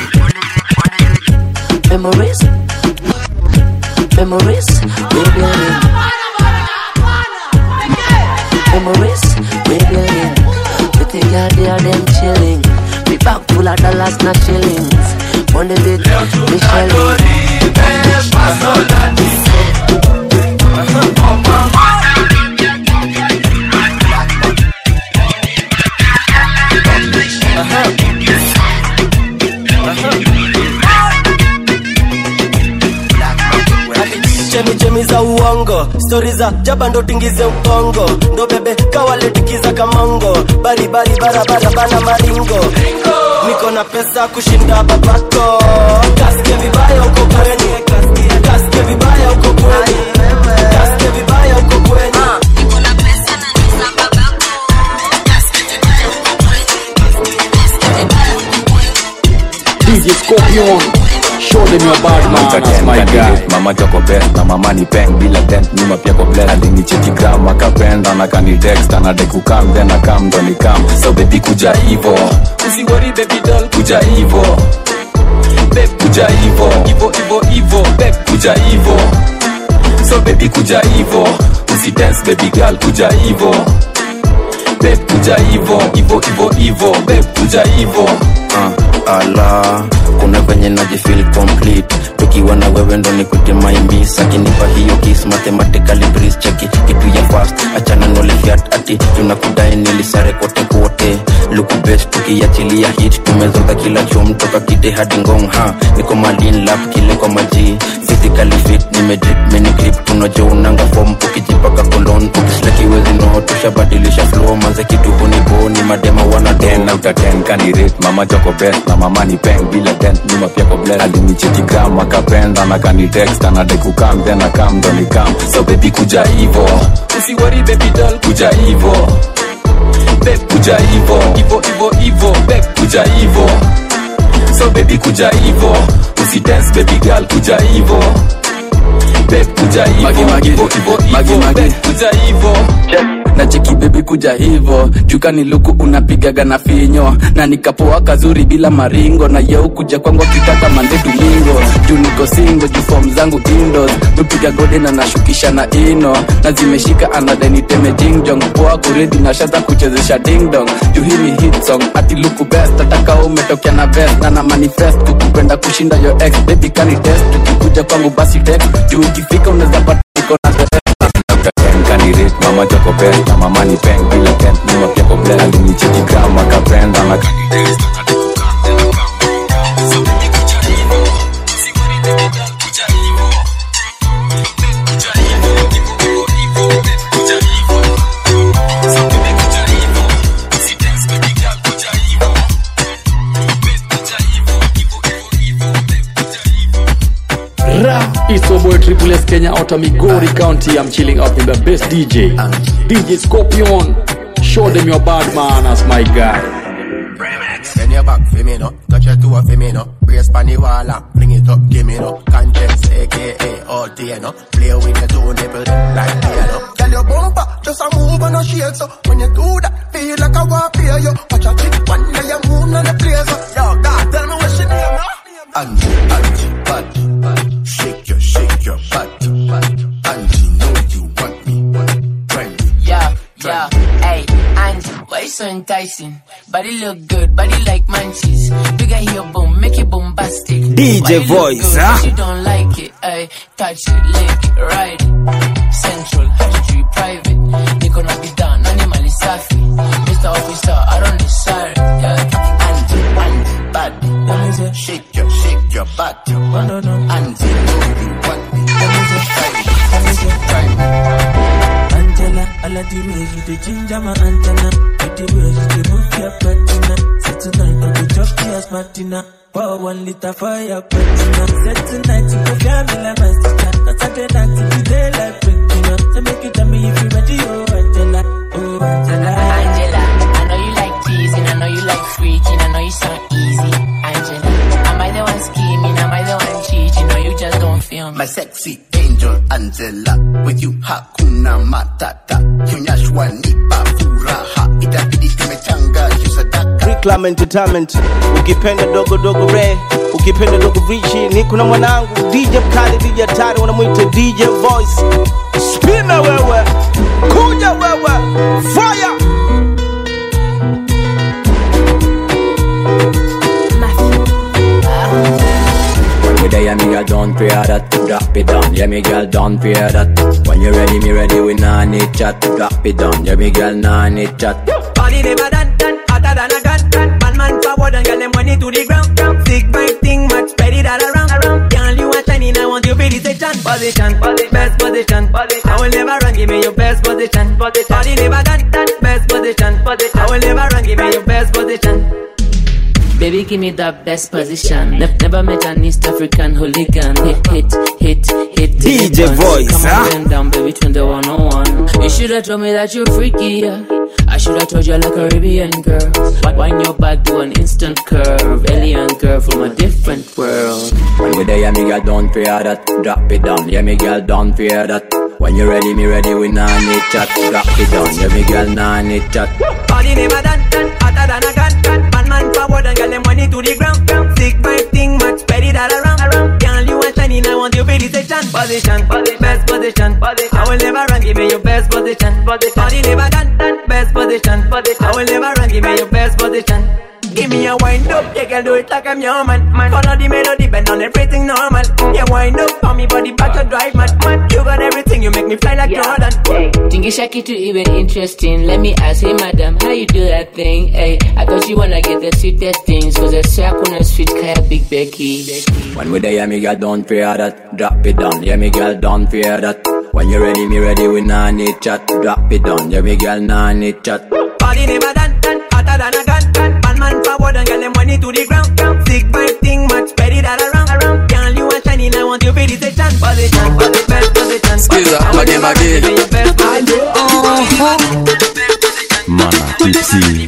Memories, memories, we're building. Memories, we're building. We think yeah, they are them chilling. We back full of dollars, not shillings. Money big, we shelling. chemichemi za uongo stori za jaba ndo tingize ukongo ndo bebe kawaletikiza kamongo baribari barabara bana maringo niko na pesa kushinda babako kasike vibaya uko kweni kasike vibaya uko kweni kasike vibaya uko kweni DJ Scorpion, show them your bad manners, my guy. mama joko best na mama ni peng bila dent nyuma pia ko bless alinicheki gram akapenda na kani text anadai kukam then akam ndo ni kam so baby kuja hivo usiwori baby doll kuja hivo babe kuja hivo hivo hivo hivo babe kuja hivo so baby kuja hivo usi dance baby girl kuja hivo babe kuja hivo hivo hivo hivo babe kuja hivo uh, ala kuna venye najifil complete tukiwa na wewe ndo nikute maimbis akinipa hiyo kis mathematically breeze cheki kitu ya fast achana nolifiat ati tunakudai nilisare kote kote luku best tukiachilia hit tumezota kila chom toka kite hadi ngong ha niko malin lap kile kwa maji physically fit nimedrip mini grip unajua unanga fom ukijipaka kolon ukislakiwezi no tushabadilisha flow manze kitu huniboni madema wana ten out of ten candidate mama choko best na mama ni peng bila dent nyuma pia ko bless alinicheki gram akapenda na kani text anadai kukam then akam ndo ni kam so baby kuja hivo usiwari baby doll kuja hivo babe kuja hivo hivo hivo hivo babe kuja hivo so baby kuja hivo usi dance baby girl kuja hivo babe kuja hivo Magi, magi. hivo hivo Magi, hivo magi. babe kuja hivo na cheki bebi kuja hivo jukani luku unapigaga na finyo na nikapoa kazuri bila maringo na yeu kuja kwangu akitaka mande domingo juu niko singo juu fom zangu indos mepiga gode na nashukisha na ino na zimeshika anadeniteme jingjong poa kuredi na shata kuchezesha dingdong juu hii ni hit song ati luku best ataka umetokea na vest na na manifest kukupenda kushinda yo ex baby kani test ukikuja kwangu basi text juu ukifika unaweza pata niko na the ten candidate mama choko best na mama ni peng bila dent nyuma pia ko bless alinicheki gram akapenda na kani text anadai kukam then akam ndo ni kam so baby kuja hivo usiwari baby girl kuja hivo babe kuja hivo hivo hivo hivo babe kuja hivo so baby kuja hivo usi dance baby girl kuja hivo babe kuja hivo hivo hivo hivo babe kuja hivo Ra, it's your boy Triple S Kenya out of Migori County. I'm chilling out with the best DJ, DJ Scorpion. Show them your bad manners, my guy. Bend your back for me no, touch your toe for me no. Brace pan the wall and bring it up, give me no. Contents, aka all day no. Play with your two nipple like piano. Tell your bumper, just a move and a shake so When you do that, feel like I want to pay you Watch a chick one day you move on the place so Yo, God, tell me what she name now Angie, Angie, bad. Shake your, shake your butt. Angie, know you want me. Try me. Yeah, yeah, hey, Angie, why you so enticing? Body look good, body like munchies. Bigger here, boom, make it bombastic. DJ Why you look voice, good, huh? but You don't like it, hey, touch it, lick it, ride it. Central, Hatchery, private. Niko na bidhaa, nani mali safi. Mr. Officer, I don't decide, yeah. Angie, Angie, bad. Shake your, shake your butt. Angie, know you want me. Try me, try me. Angela, I like the way you the ginger my antenna. With the way you the move your patina. So tonight I go drop your smartina. Pour one liter for your patina. Say tonight you go feel me like my sister. Cause I did that to the daylight breaking up. So make you tell me if you ready, oh Angela, oh Angela. Angela, I know you like teasing, I know you like freaking, I know you sound easy. Angela, am I the one scheming? Am I the one cheating? Or you just don't feel me? My sexy angel Angela, with you hakuna matata. Kunyashwa nipa furaha, itabidi imechanga sadaka. Reclam Entertainment, ukipenda dogo dogo re, ukipenda dogo richi, niko na mwanangu DJ Mkali, DJ Hatari, wanamwita DJ Voice. Spina wewe, kuja wewe, fire! When we there, yeah, me girl, don't fear that. Drop it down, yeah, me girl, don't fear that. When you ready, me ready, we nah need chat. Drop it down, yeah, me girl, nah need chat. Body never done, done, hotter than a gun, gun. Man, man forward and get them money to the ground, ground. Sick vibe thing, much spread it all around, around. Girl, you are shining, I want you to position, position, best position, position. I will never run, give me your best position, position. Body never done, done, best position, position. I will never run, give me your best position. Baby, give me that best position. Ne- never met an East African hooligan. Hit, hit, hit, hit. DJ hit once. voice, Come huh? on, bend down, baby, turn the 101. You should have told me that you're freaky, yeah. I should have told you like a Caribbean girl. Why- Wind your back, do an instant curve. Alien girl from a different world. When we there, yeah, me girl, don't fear that. Drop it down, yeah, me girl, don't fear that. When you ready, me ready, we nah need chat. Drop it down, yeah, me girl, nah need chat. Body never done, done, hotter than a gun, gun. Man, man forward and get them money to the ground, ground. Sick vibe thing, much spread it all around, around. Girl, you are shining, I want you to position, position, best position, position. I will never run, give me your best position, position. Body never done, done, best position, position. I will never run, give me your best position. Give me a wind up, yeah, girl, do it like I'm your man. man. Follow the melody, bend on everything normal. Yeah, wind up, on me body back to drive, man. man. You got everything, you make me fly like Jordan. Think tingisha kitu even interesting let me ask hey madam how you do that thing hey i thought you wanna get the sweetest things cause i say hakuna sweet kaya big becky When we there, yeah, me girl, don't fear that. Drop it down, yeah, me girl, don't fear that. When you ready, me ready, we nah need chat. Drop it down, yeah, me girl, nah need chat. Body never done, done, hotter than a gun, gun. One man forward and get them money to the ground. ground. Sick vibe thing, much spread it all around, around. Girl, you are shining, I want you for the session. Position, position, position. Skiza, mage mage. Mana tipsy.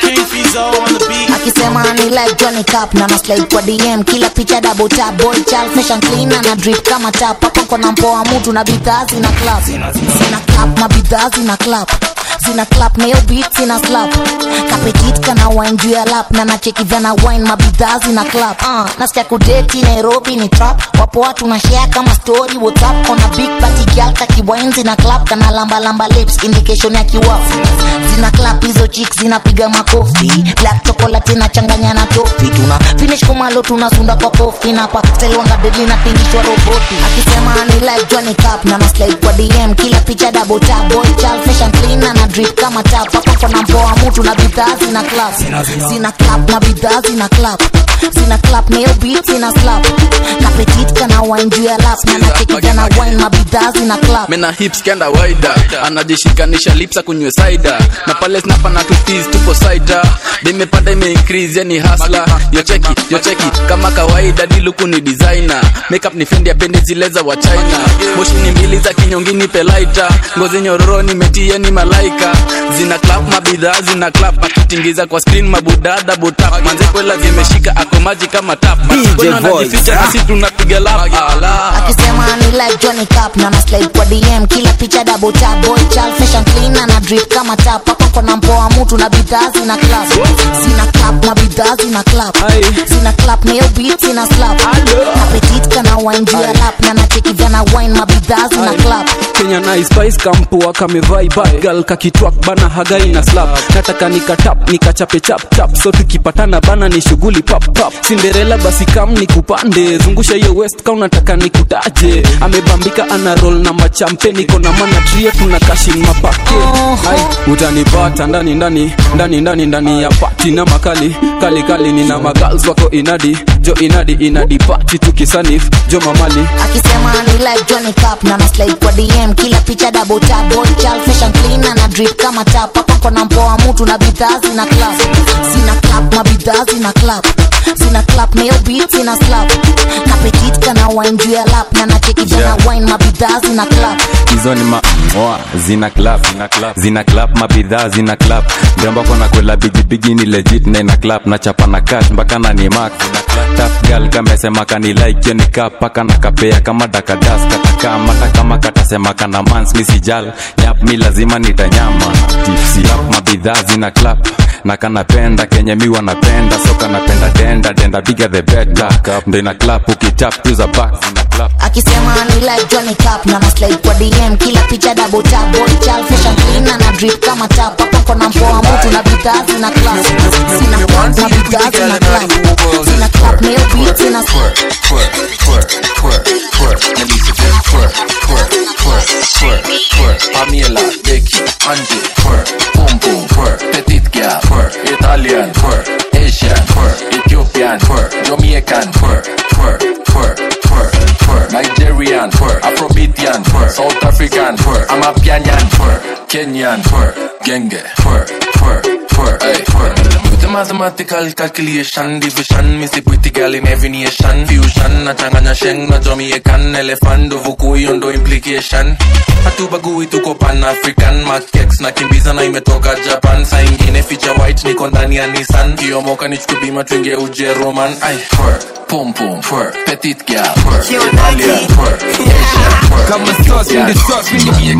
akisema ni like Johnny Cup na na slide kwa DM kila picha double tap boy child fashion clean na na drip kama tap hapo kona mpoa mtu na bidhaa zina clap zina clap na bidhaa zina clap zina clap na hiyo beat zina slap kapetit kana wine juu ya lap na nacheki vana wine mabidhaa zina clap uh, nasikia kudeti Nairobi ni trap wapo watu na share kama story WhatsApp kona big party girl kaki wine zina clap kana lamba lamba lips indication ya kiwafu zina clap hizo chicks zinapiga makofi black chocolate inachanganya na tofi tuna finish kumalo tunasunda kwa kofi na pa selonga deli na tingishwa roboti akisema ni like Johnny Cup na na slide kwa DM kila picha double tap boy child fashion clean na na drip kama tap hapo kona mpoa mtu na bidhaa zina clap zina clap na bidhaa zina clap zina clap na hiyo beat zina slap kapetit kana wine juu ya lap na nacheki vana wine mabidhaa zina clap mena hips kenda waida anajishikanisha lips akunywe saida na pale snapa na tutis tupo saida dimepanda imeincrease yani hasla yocheki yocheki kama kawaida diluku ni designer makeup ni fendi apende zile za wa china moshi ni mbili za kinyongini pelaita ngozi nyororo nimetia ni malaika zina clap mabidhaa zina clap akitingiza kwa screen mabudada butap manze kwela zimeshika ako maji kama tap Kwena anajificha nasi tunapiga lap ala akisema ni like Johnny Cup na na slide kwa DM kila picha double tap boy child fashion clean na na drip kama tap hapo kona mpoa mtu na bidhaa zina clap zina clap na bidhaa zina clap zina clap na hiyo beat zina slap kapetit kana wine juu ya lap na nacheki vana wine mabidhaa zina clap kenya na spice kampoa kamevai bagal kakitwak bana hagai na slap nataka nikatap nikachape chap chap so tukipatana bana ni shughuli pap pap cinderella basi kam nikupande zungusha hiyo west ka unataka nikutaje amebambika ana roll na machampe niko na mana trio tuna kashin mapake Ai, utanipata ndani ndani ndani ndani ndani ya pati na makali kali kali nina magals wako inadi jo inadi inadi pati tukisanif jo mamali akisema ni like Johnny Cup na na slide kwa DM kila picha double tap boy child fashion clean na na drip kama tap hapo kona mpoa mtu na bidhaa zina clap zina clap mabidhaa zina clap zina clap na hiyo beat zina slap kapetit kana wine juu ya lap na nacheki vana wine mabidhaa zina clap hizo ni ma oa zina clap zina clap zina clap mabidhaa zina clap mrembo kona kwela bigibigi ni legit na ina clap na chapa na cash mpaka na ni mark tap gal kamesema kani like hiyo ni cap paka na kapea kama dakadas kataka mata kama katasema kana mans mi sijal nyap mi lazima nitanyama tipsi clap mabidhaa zina clap na kanapenda kenye mi wanapenda so kanapenda denda denda bigger the better ndo ina clap ukitap tu za back zina clap akisema ni like Johnny Cup na na slide kwa DM kila picha double tap boy child fashion clean na na drip kama tap hapo kona mpoa mtu na bidhaa zina clap zina clap na bidhaa zina clap zina clap na hiyo beat zina twerk, twerk, twerk, twerk, twerk. Let me see them twerk, twerk, twerk, twerk, twerk. Pamela, Becky, Angie, twerk, boom boom, twerk. Petite girl, twerk. Italian, twerk. Asian, twerk. Ethiopian, twerk. Jamaican, twerk, twerk, twerk, twerk, twerk. Nigerian, twerk. Afrobeatian, twerk. South African, twerk. Amapianyan, twerk. Kenyan, twerk. Genge, twerk, twerk, twerk, hey, twerk. With the mathematical calculation, division, missy pretty girl in every nation. Fusion, nachanganya sheng na Jamaican, elephant, uvuku hiyo ndo implication. Hatubagui tuko pan African, makex na kimbiza na imetoka Japan. Saa ingine feature white niko ndani ya Nissan. Kiomoka nichukue bima tuingie Ujeroman. Ay, twerk, pum pum, twerk, petite girl, twerk, Italian, twerk, Asian, twerk. Kama sauce, mimi the sauce, mimi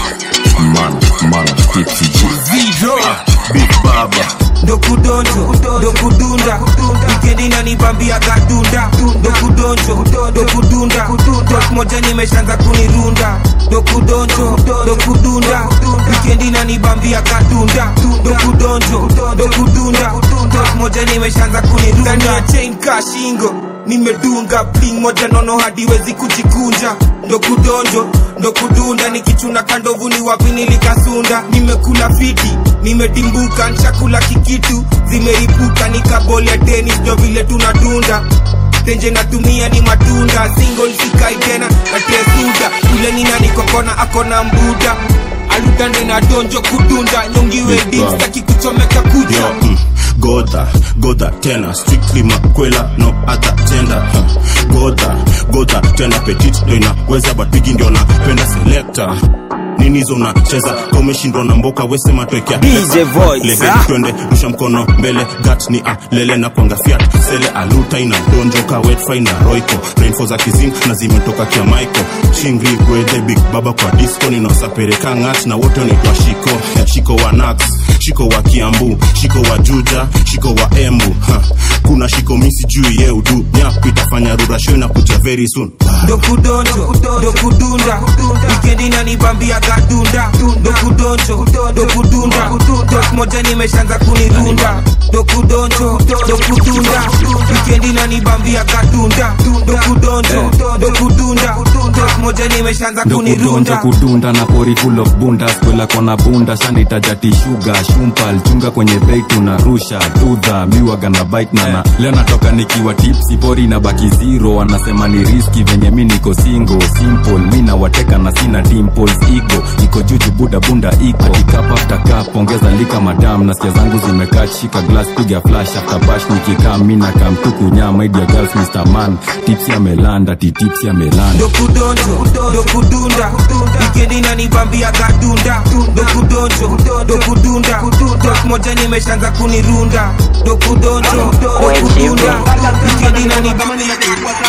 man man tipsy G Zero. big baba dokudonjo dokudunda wikendi nanibambia kadunda dokudonjo dokudunda dok moja nimeshaanza kunirunda dokudonjo dokudunda wikendi nanibambia kadunda dokudonjo dokudunda dok moja nimeshaanza kunirunda Ndani ya chain ka shingo nimedunga bling moja nono hadiwezi kujikunja ndo kudonjo ndo kudunda nikichuna kandovu ni wapi nilikasunda nimekula fiti nimedimbuka nshakula kikitu zimeripuka nikaboli ya tenis ndo vile tunadunda tenje natumia ni matunda single sikai tena natesuda ule nina nikokona akona mbuda aludande na donjo kudunda nyongiwe dimstaki kuchomeka kucha Yo, mm, godha godha tena strictly makwela no other gender huh. godha godha tena petit ndo inaweza but bigi ndio napenda selector nini hizo unacheza ka umeshindwa na mboka wesema twekea DJ Voice, Lege, ah. twende rusha mkono mbele gat ni a lele na kwanga fiat sele aluta ina donjo ka wetfai na roiko rainfo za kizing na zimetoka kia maiko chingri gwedhe big baba kwa disco ninaosapereka ngat na wote wanaitwa shiko shiko wa nax shiko wa kiambu shiko wa juja shiko wa embu ha. kuna shiko misi juu ye udu nyapu itafanya rurasho na kuja very soon ndo kudonjo ndo kudunda wikendi nanibambia kadunda ndo kudonjo ndo kudunda dok moja nimeshaanza kunirunda ndo kudonjo ndo kudunda wikendi nanibambia kadunda ndo kudonjo ndo kudunda dok moja nimeshaanza ndo kudonja kunirunda kudunda na pori full of bunda skwela kona bunda shanditajati shuga shumpal chunga kwenye bei tunarusha dudha miwaga na bite nana leo natoka nikiwa tipsi pori na baki zero wanasema ni riski venye mi niko singo simple mi nawateka na sina dimples igo iko juju buda bunda iko akikap after cup ongeza lika madam na sikia zangu zimekaa shika glass piga flash after bash nikikaa mi na kamtuku nyama idia girls mr man tipsi amelanda ti tipsi amelanda ndo kudonjo ndo kudunda wikendi nanibambia kadunda ndo kudonjo ndo kudunda dok moja nimeshaanza kunirunda ndo kudonjo ndo kudunda wikendi nanibambia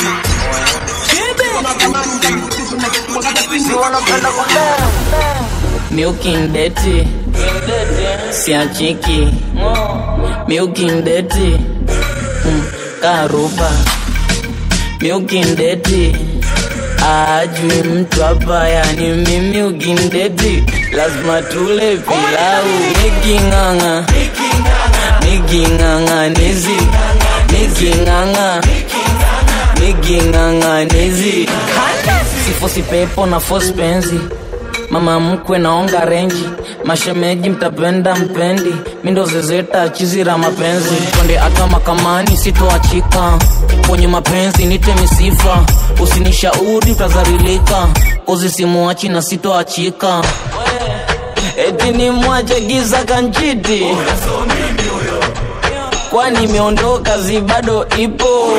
miukindeti siachiki miukindeti mm, karuba miukindeti ajui mtu hapa yani mimi ukindeti lazima tule pilau niking'ang'a niking'ang'anizi niking'ang'a niking'ang'anizi sifosi pepo na fosi penzi mama mkwe naonga renji mashemeji mtapenda mpendi mindo zezeta chizira mapenzi twende hata makamani sitoachika kwenye mapenzi nite misifa usinishauri utazarilika uzisimuachi na sitoachika eti ni mwache giza kanchiti kwani imeondoka zi bado ipo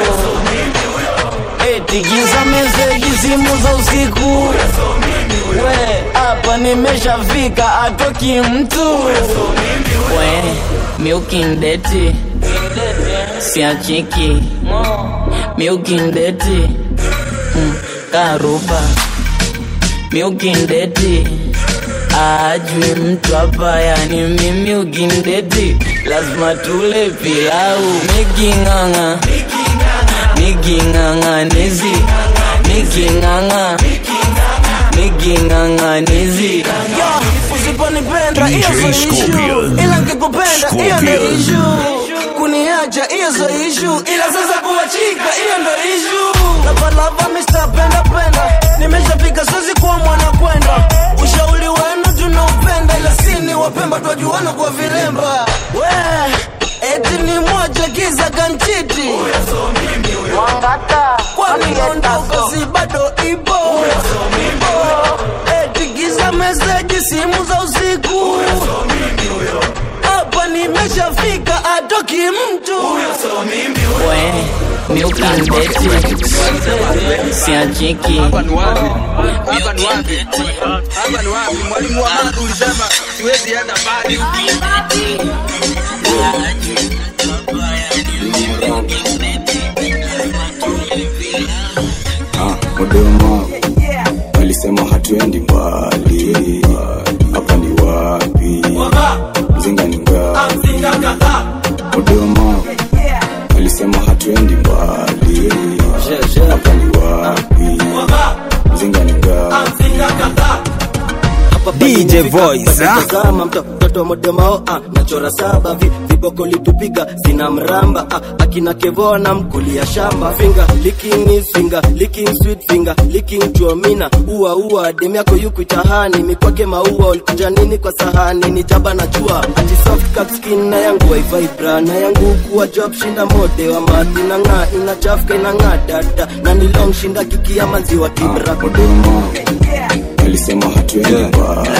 eti giza meseji simu za usiku we hapa nimeshafika atoki mtu we miukindeti siachiki miukindeti mm, karuba miukindeti ajui mtu hapa yani mimi ukindeti lazima tule pilau miking'ang'a miking'ang'anizi miking'ang'a miking'ang'anizi usiponipenda hiyo DJ so ishu Scorpion. ila nkikupenda hiyo ndo Scorpion. ishu kuniacha hiyo so ishu ila sasa kuachika hiyo ndo ishu lapalapa mr penda penda nimeshafika siwezi kuwa mwana kwenda ushauri wenu tunaupenda ila sini wapemba twajuana kwa viremba we eti ni moja kiza kanchiti kwani ondoka si bado ipo eti giza meseji simu za usiku hapa nimeshafika atoki mtu we miukindeti siachiki mwalimu wa mambo ulisema siwezi enda mbali Dodoma walisema hatuendi mbali, hapa ni wapi? Mzinga ni ngapi? Dodoma walisema hatuendi mbali, hapa ni wapi? Mzinga ni ngapi? DJ Voice, ah. Tazama mtoto modemao ah, nachora saba vi, viboko litupiga zina mramba ah, akina kevona mkulia shamba finger licking is finger licking sweet finger licking tuomina ua ua dem yako yuku itahani mikwake maua ulikuja nini kwa sahani ni jaba na jua ati soft cut skin na yangu waivai bra na yangu kuwa job shinda mode wa madhi na ng'aa inachafuka inang'aa dada na ni long shinda kiki ya maziwa kibra alisema hatuendi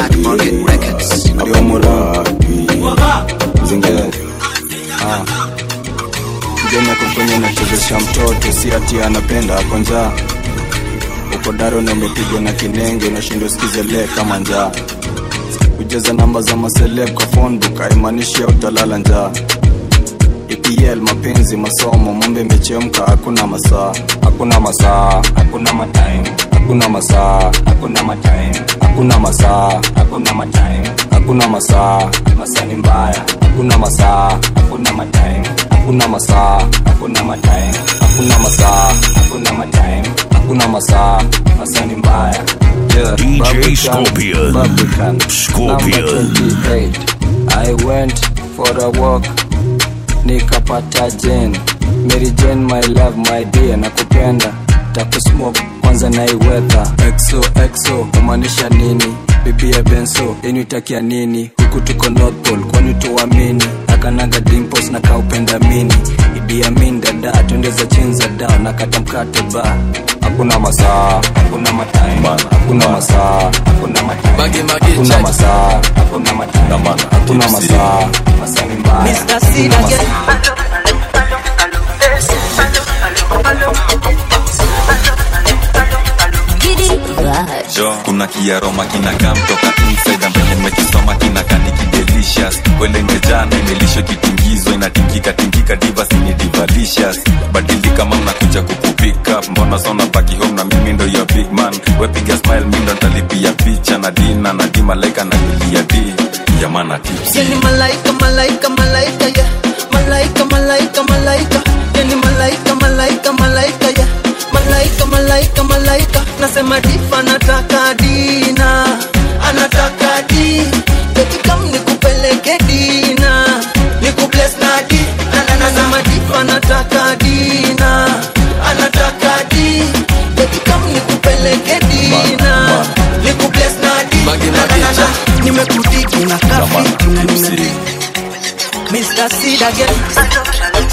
mjeni ako kwenye nachezesha mtoto si ati anapenda ako njaa uko daro na umepigwa na kinenge unashindwa sikizele kama njaa kujaza namba za maseleb kwa phonebook haimaanishi utalala njaa EPL mapenzi masomo mambo imechemka hakuna masaa hakuna masaa hakuna matime hakuna masaa hakuna matime hakuna masaa hakuna matime hakuna masaa masaa ni mbaya hakuna masaa hakuna matime hakuna masaa hakuna matime hakuna masaa hakuna matime hakuna masaa masaa ni mbaya yeah, DJ Barbican, Scorpion. Barbican. Scorpion. Number 28. I went for a walk nikapata jen Mary Jane my love my dear nakupenda takusmoke kwanza naiwedha exo exo kumaanisha nini bibi ya benso yenu itakia nini huku tuko north pole kwani tuamini akanaga dimples na kaupenda mini idiamin dada twende za chini za down nakata mkate ba hakuna masaa hakuna matime hakuna masaa hakuna matime Mage, mage, hakuna check. masaa hakuna matime hakuna masaa masaa ni mbaya Mr. Seed Hakuna again. masaa. jo kuna kiaroma kinakaa mtoka inside ambaye nimekisoma kinakaa ni kidelicious kwele imejana imelisho kitingizo inatingika tingika divas ni divalicious badilika mama nakuja kukupika mbona sona baki home na mimi ndo your big man wepiga smile mi ndo ntalipia picha na dina na di malaika na milia di yamana tips Yani malaika, malaika, malaika, yeah. Malaika, malaika, malaika. Yani malaika, malaika, malaika, yeah. Malaika, malaika, malaika. Nasema difa anataka dina, anataka di. Beti kam nikupeleke dina, nikubless na di. Na, na, na, Nasema difa anataka dina, anataka di. Beti kam nikupeleke dina, nikubless na di. Na, na, na, na. Nimekudigi na kafi na nina Mr. Seed again.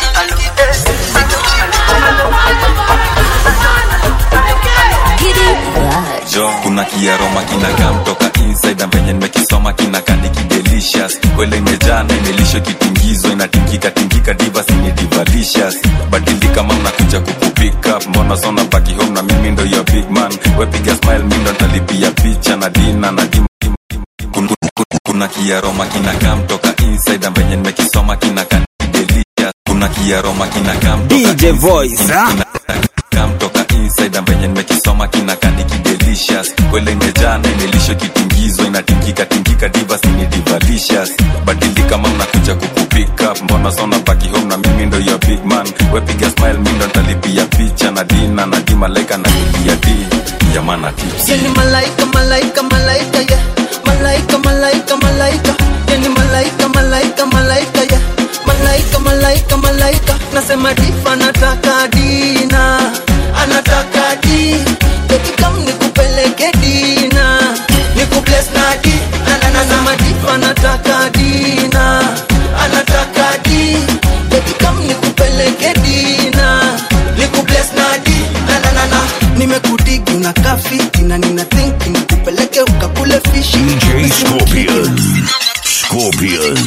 jo kuna kiaroma kinakaa mtoka inside na venye nimekisoma kinakaa ni kidelicious kwele imejana imelisho kitingizo inatingika tingika divas ni divalicious badilika mama nakuja kukupika mbona sona baki home na mimi ndo your big man wepiga smile mi ndo ntalipia picha na dina na dim Kun- kun- kun- kuna kiaroma kinakaa mtoka inside na venye nimekisoma kinakaa ni kidelicious kuna kiaroma kinakaa mtoka DJ Voice, ah. kinakaa mtoka inside na venye nimekisoma kinakaa ni kidelicious kwele imejana imelisho kitingizo inatingika tingika divas ni divalicious badilika mama nakuja kukupika mbona sona baki home na mimi ndo your big man wepiga smile mi ndo ntalipia picha na dina na di malaika na milia di yamana tips Yani malaika, malaika, malaika, yeah. Malaika, malaika, malaika. Yani malaika, malaika, malaika, yeah. Malaika, malaika, malaika. Nasema difa anataka dina, anataka di. Beti kam nikupeleke dina, nikubless na di. Na, na, na, Nasema difa anataka dina, anataka di. Beti kam nikupeleke dina, nikubless na di. Na, na, na, na. Nimekudigi na kafi na nina think nikupeleke ukakule fishi DJ Scorpion. Scorpion.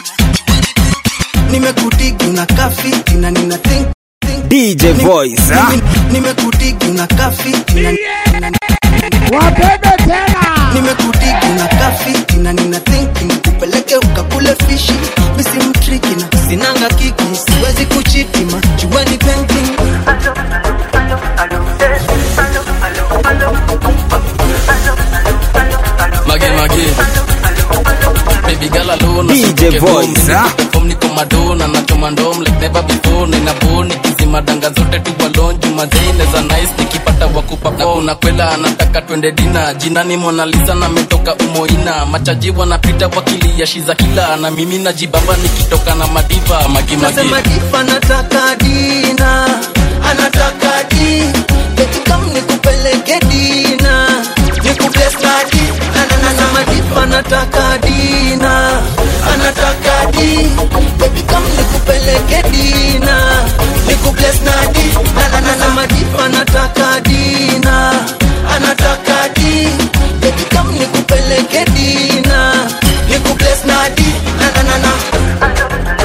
nimekudigi na kafi na nina think DJ Voice, ah. nimekudigi na kafi na Wabebe tena. nimekudigi na kafi na nina think nikupeleke ukakule fishi misi mtriki na sinanga kiki siwezi kuchitima juani painting Mage, mage. Baby girl, hello. na DJ sitoke home. Voice, ah. Perform niko madona na choma ndom like never before nina boni kizima danga zote tu walonju mazine za nice nikipata wakupa na kuna kwela anataka twende dina jina ni Mona Lisa na metoka umoina machaji wanapita wakilia shiza kila na mimi najibamba nikitoka na madiva magimagi Nasema difa anataka dina, anataka di Eti kam nikupeleke dina, nikubless na di Na na na na madifa anataka dina, anataka di Eti kam nikupeleke dina, nikubless na di Na na na na madifa anataka dina, anataka di Eti kam nikupeleke dina, nikubless na di Na na na na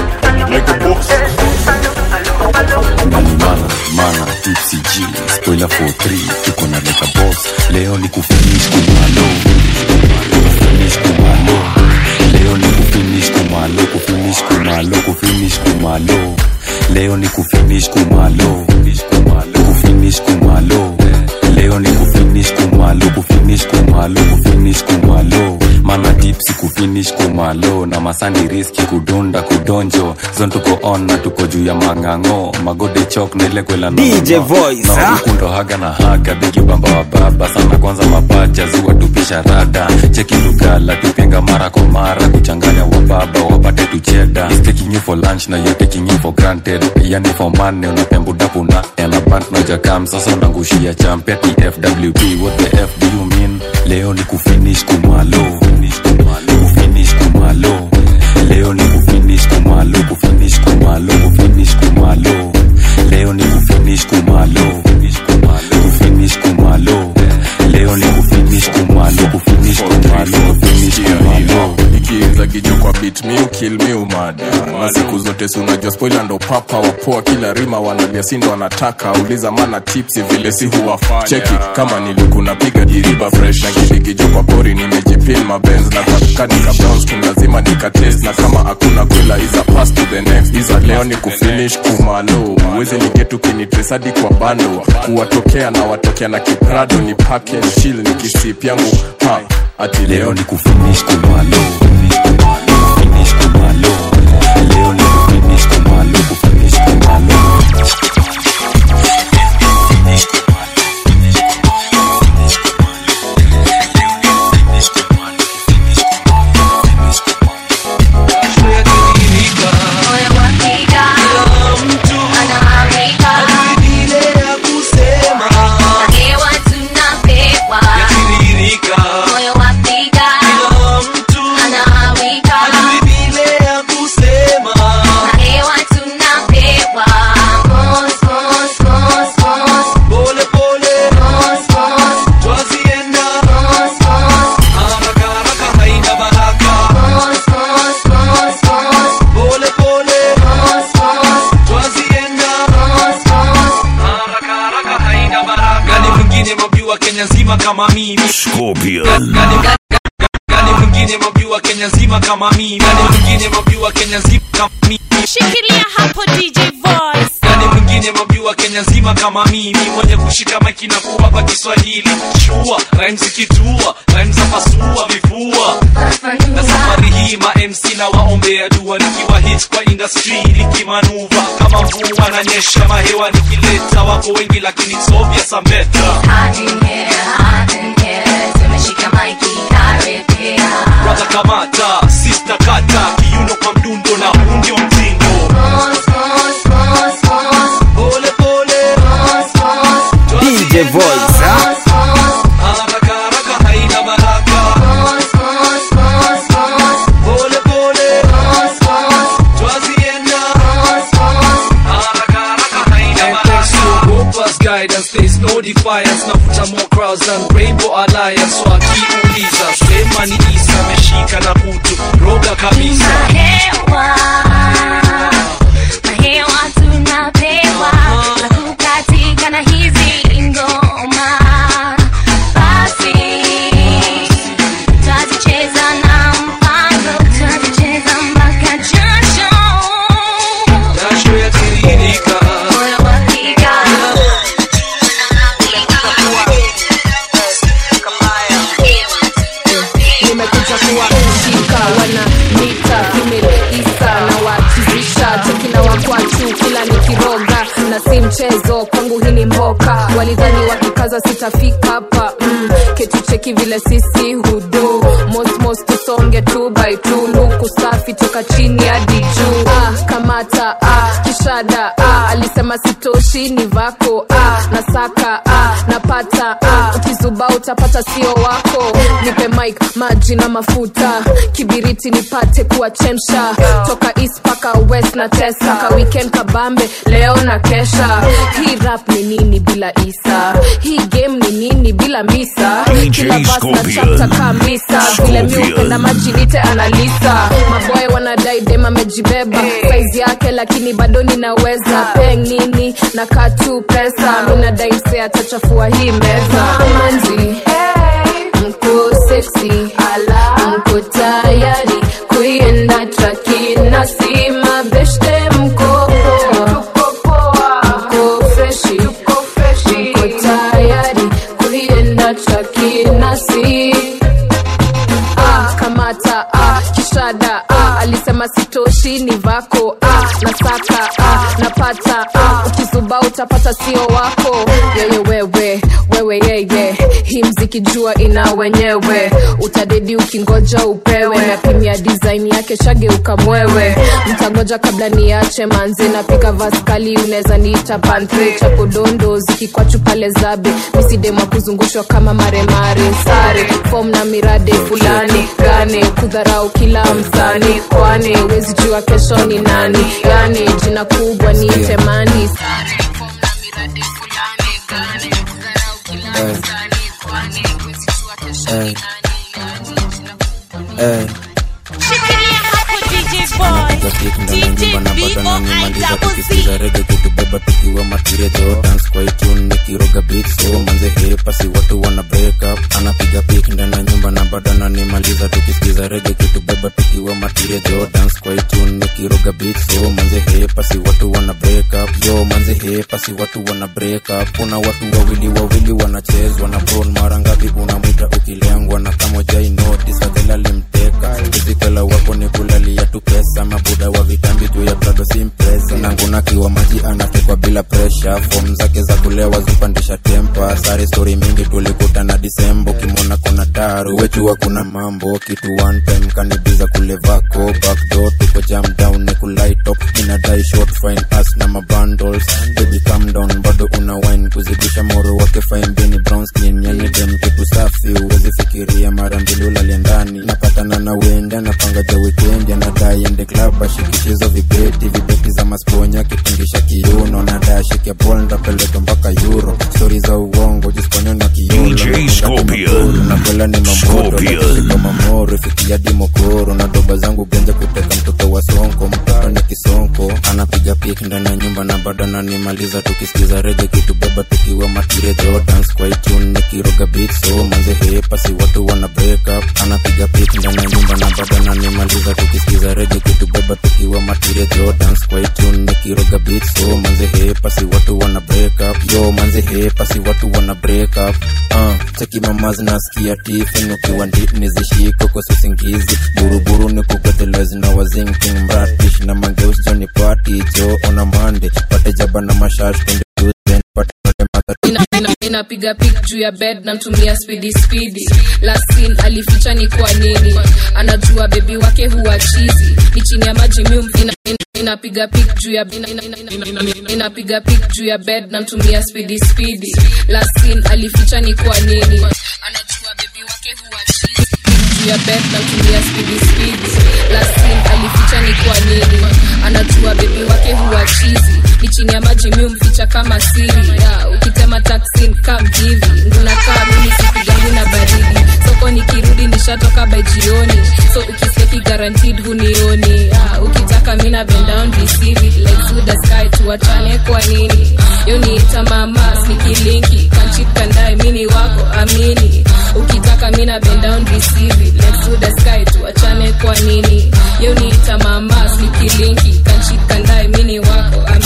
mana mana tipsy g spoiler for 3 tuko na leka boss leo ni kufinish kumalo kufinish kumalo leo ni kufinish kumalo kufinish kumalo kufinish kumalo leo ni kufinish kumalo kufinish kumalo leo ni kufinish kumalo kufinish kumalo kufinish kumalo mana tipsi kufinish kumalo na masani riski kudunda kudonjo zon tuko on na tuko juu ya mang'ang'o magode chok na ile kwela DJ Voice, ah. ukundo haga na haga digi bamba wa baba sana kwanza mapacha ziwa tupisha rada cheki lugala tupenga mara kwa mara kuchanganya wa baba wapate tucheda He's taking you for lunch na you're taking you for granted yani for money unapembudapu na elabant na jakam sasa unangushia champe tfwp what the f do you mean leo ni kufinish kumalo kufinish kumalo leo ni kufinish kumalo kufinish kumalo kufinish kumalo leo ni kufinish kumalo kufinish kumalo leo ni kufinish kumalo kufinish kumalo kufinish kumalo ikiinza kijo kwa bit mi ukil mi umada na siku zote si unajua spoila ndo papa wapoa kila rima wanalia sindo wanataka uliza mana tipsi vile si huwafanya cheki kama nilikuna piga diriba fresh na kidikijo kwa pori nimejipin mabenz na kanika bounce king lazima nikatest na kama hakuna kwela iza pass to the next iza leo ni kufinish kumalo uwezi nigetu kinitresadi kwa bando kuwatokea na watokea na kiprado ni pake chill ni kisip yangu ha ati leo ni kufinish kumalo kufinish kumalo leo ni kufinish kumalo kufinish kumalo gani mwingine mabjua kenya nzima kama mimi Scorpion. gani gani mwingine mabjua kenya nzima kama mimi gani mwingine mabjua kenya nzima kama mimi Shikilia hapo DJ Voice. gani mwingine mabjua kenya nzima kama mimi mwenye kushika maiki na kuwapa kiswahili shua rhymes zikitua rhymes za pasua vifua na safari hii ma mc na waombea dua nikiwa hit kwa industry nikimanuva kama mvua na nyesha mahewa nikileta wako wengi lakini sovya sambeta brother kamata sister kata kiuno kwa mdundo na huu ndio mtindo pole pole DJ Voice, ah. haraka haraka haina baraka pole pole twazienda haraka haraka haina baraka Gopa's guidance there's no defiance nafuta more crowds than rainbow alliance so akiuliza sema ni isa ameshika na kutu roga kabisa Mahewa, mahewa tunapewa na kukatika na hizi ngoma. Basi tutazicheza na mpango, tutazicheza mpaka jasho. jasho yatiririka Moyo wapiga. nimekuja kuwashika wana nita walidhani wakikaza sitafika hapa mm. ketucheki vile sisi hudu mosmos tusonge tu by tu luku safi toka chini hadi juu ah, kamata ah, kishada ah, alisema sitoshi ni vako ah, nasaka ah, napata ah, ukizuba utapata sio wako nipe mike maji na mafuta kibiriti nipate kuwachemsha toka east paka west na tesa ka weekend kabambe leo na kesha hii rap ni nini bila isa hii game ni nini bila misa DJ kila bas na Scorpion. chapta kabisa vile mi Scorpion. upenda maji nite analisa maboy wanadai dem amejibeba saizi yake lakini bado ninaweza peng nini na katu pesa minadai mse atachafua hii meza manzi mko seksi mko tayari kuienda traki na si mabeshte mko poa mko freshi mko tayari kuienda traki na si ah, kamata ah, kishada ah, alisema sitoshi ni vako ah, nasaka ah, napata ah, ukizuba utapata sio wako yeye wewe wewe yeye hii mziki jua ina wenyewe utadedi ukingoja upewe napimia design yake shageuka mwewe mtangoja kabla niache manze napika vaskali unaweza niita pantre chapo dondo zikikwachu pale zabe misidemwa kuzungushwa kama maremare sare fom na mirade fulani gane kudharau kila msani kwani wezi jua kesho ni nani yani jina kubwa ni temani sare fom na mirade fulani gane kudharau kila Eh. msani kwani wezi jua kesho ni Eh. nani Eh. Napiga pick ndani ya nyumba na bado nanimaliza tukisikiza rege kitubeba tukiwa matirejo dance kwa itune nikiroga beat so manze hepa si watu wana break up anapiga pick ndani ya nyumba na bado nanimaliza tukisikiza rege kitubeba tukiwa matirejo dance kwa itune nikiroga beat so manze hepa si watu wana break up yo manze hepa si watu wana break up kuna watu wawili wawili wanachezwa na bron mara ngapi unamwita ukilengwa na kama jai notice adela limteka izikela wako ni kulalia tu pesa mabuda wa vitambi juu ya prado simpresa nangunakiwa maji anatekwa bila presha fom zake za kulewa zupandisha tempa sare stori mingi tulikutana disembo ukimwona kona daru wechua kuna mambo kitu one time kanibiza kule vako backdoor tuko jam down ni kulaitop inadai short fine as na mabundles baby calm down bado una wine kuzidisha moro wake fine bini brown skin yani dem kitu safi uwezi fikiria mara mbili ulale ndani napatana na wenda napanga ja weekend anadai ende club ashikishizo vibeti vibeti za masponya kitingisha kiuno nadai ashike bol ndapeleka mpaka euro stori za uongo jisponya na DJ Scorpion. nakwela ni mamoto Scorpion. nakishika mamoro fikia dimokoro na doba zangu genja kuteka mtoto wa sonko mtoto ni kisonko anapiga pik ndani ya nyumba na bado nanimaliza tukisikiza rege kitubeba tukiwa matirejo dance kwa itune nikiroga beat so manze hepa si watu wana break up anapiga pik ndani ya nyumba na bado nanimaliza tukisikiza rege kitubeba tukiwa matirejo dance kwa itune nikiroga beat so manze hepa si watu wana break up yo manze hepa si watu wana break up uh, cheki mama zinasikia tifin ukiwa ndip nizishiko kwa usingizi buruburu ni kugotelezi na wazinking mratish na mangeus joni party jo ona mande pate jaba na mashash kunde Tuesday, pate pate mata Ina- ina- inapiga pik juu ya bed namtumia spidi spidi lasin alificha ni kwa nini anajua bebi wake huwa chizi ni chini ya maji mium ina, ina, inapiga pik juu ya ina, ina, ina, ina, ina, inapiga pik juu ya bed namtumia spidi spidi lasin alificha ni kwa nini anajua bebi wake huwa chizi juu ya bed namtumia spidi spidi lasin alificha ni kwa nini anajua bebi wake huwa chizi ni chini ya maji mi umficha kama siri ya, ukitema taksin kam hivi ngunakaa mimi sipigangu na baridi soko nikirudi nishatoka by jioni so ukiseki guaranteed hunioni ya, ukitaka mina bend down receive it like to the sky tuachane kwa nini yo niita mama nikilinki kanchikandae mini wako amini ukitaka mina bend down receive it like to the sky tuachane kwa nini yo niita mama nikilinki kanchikandae mini wako amini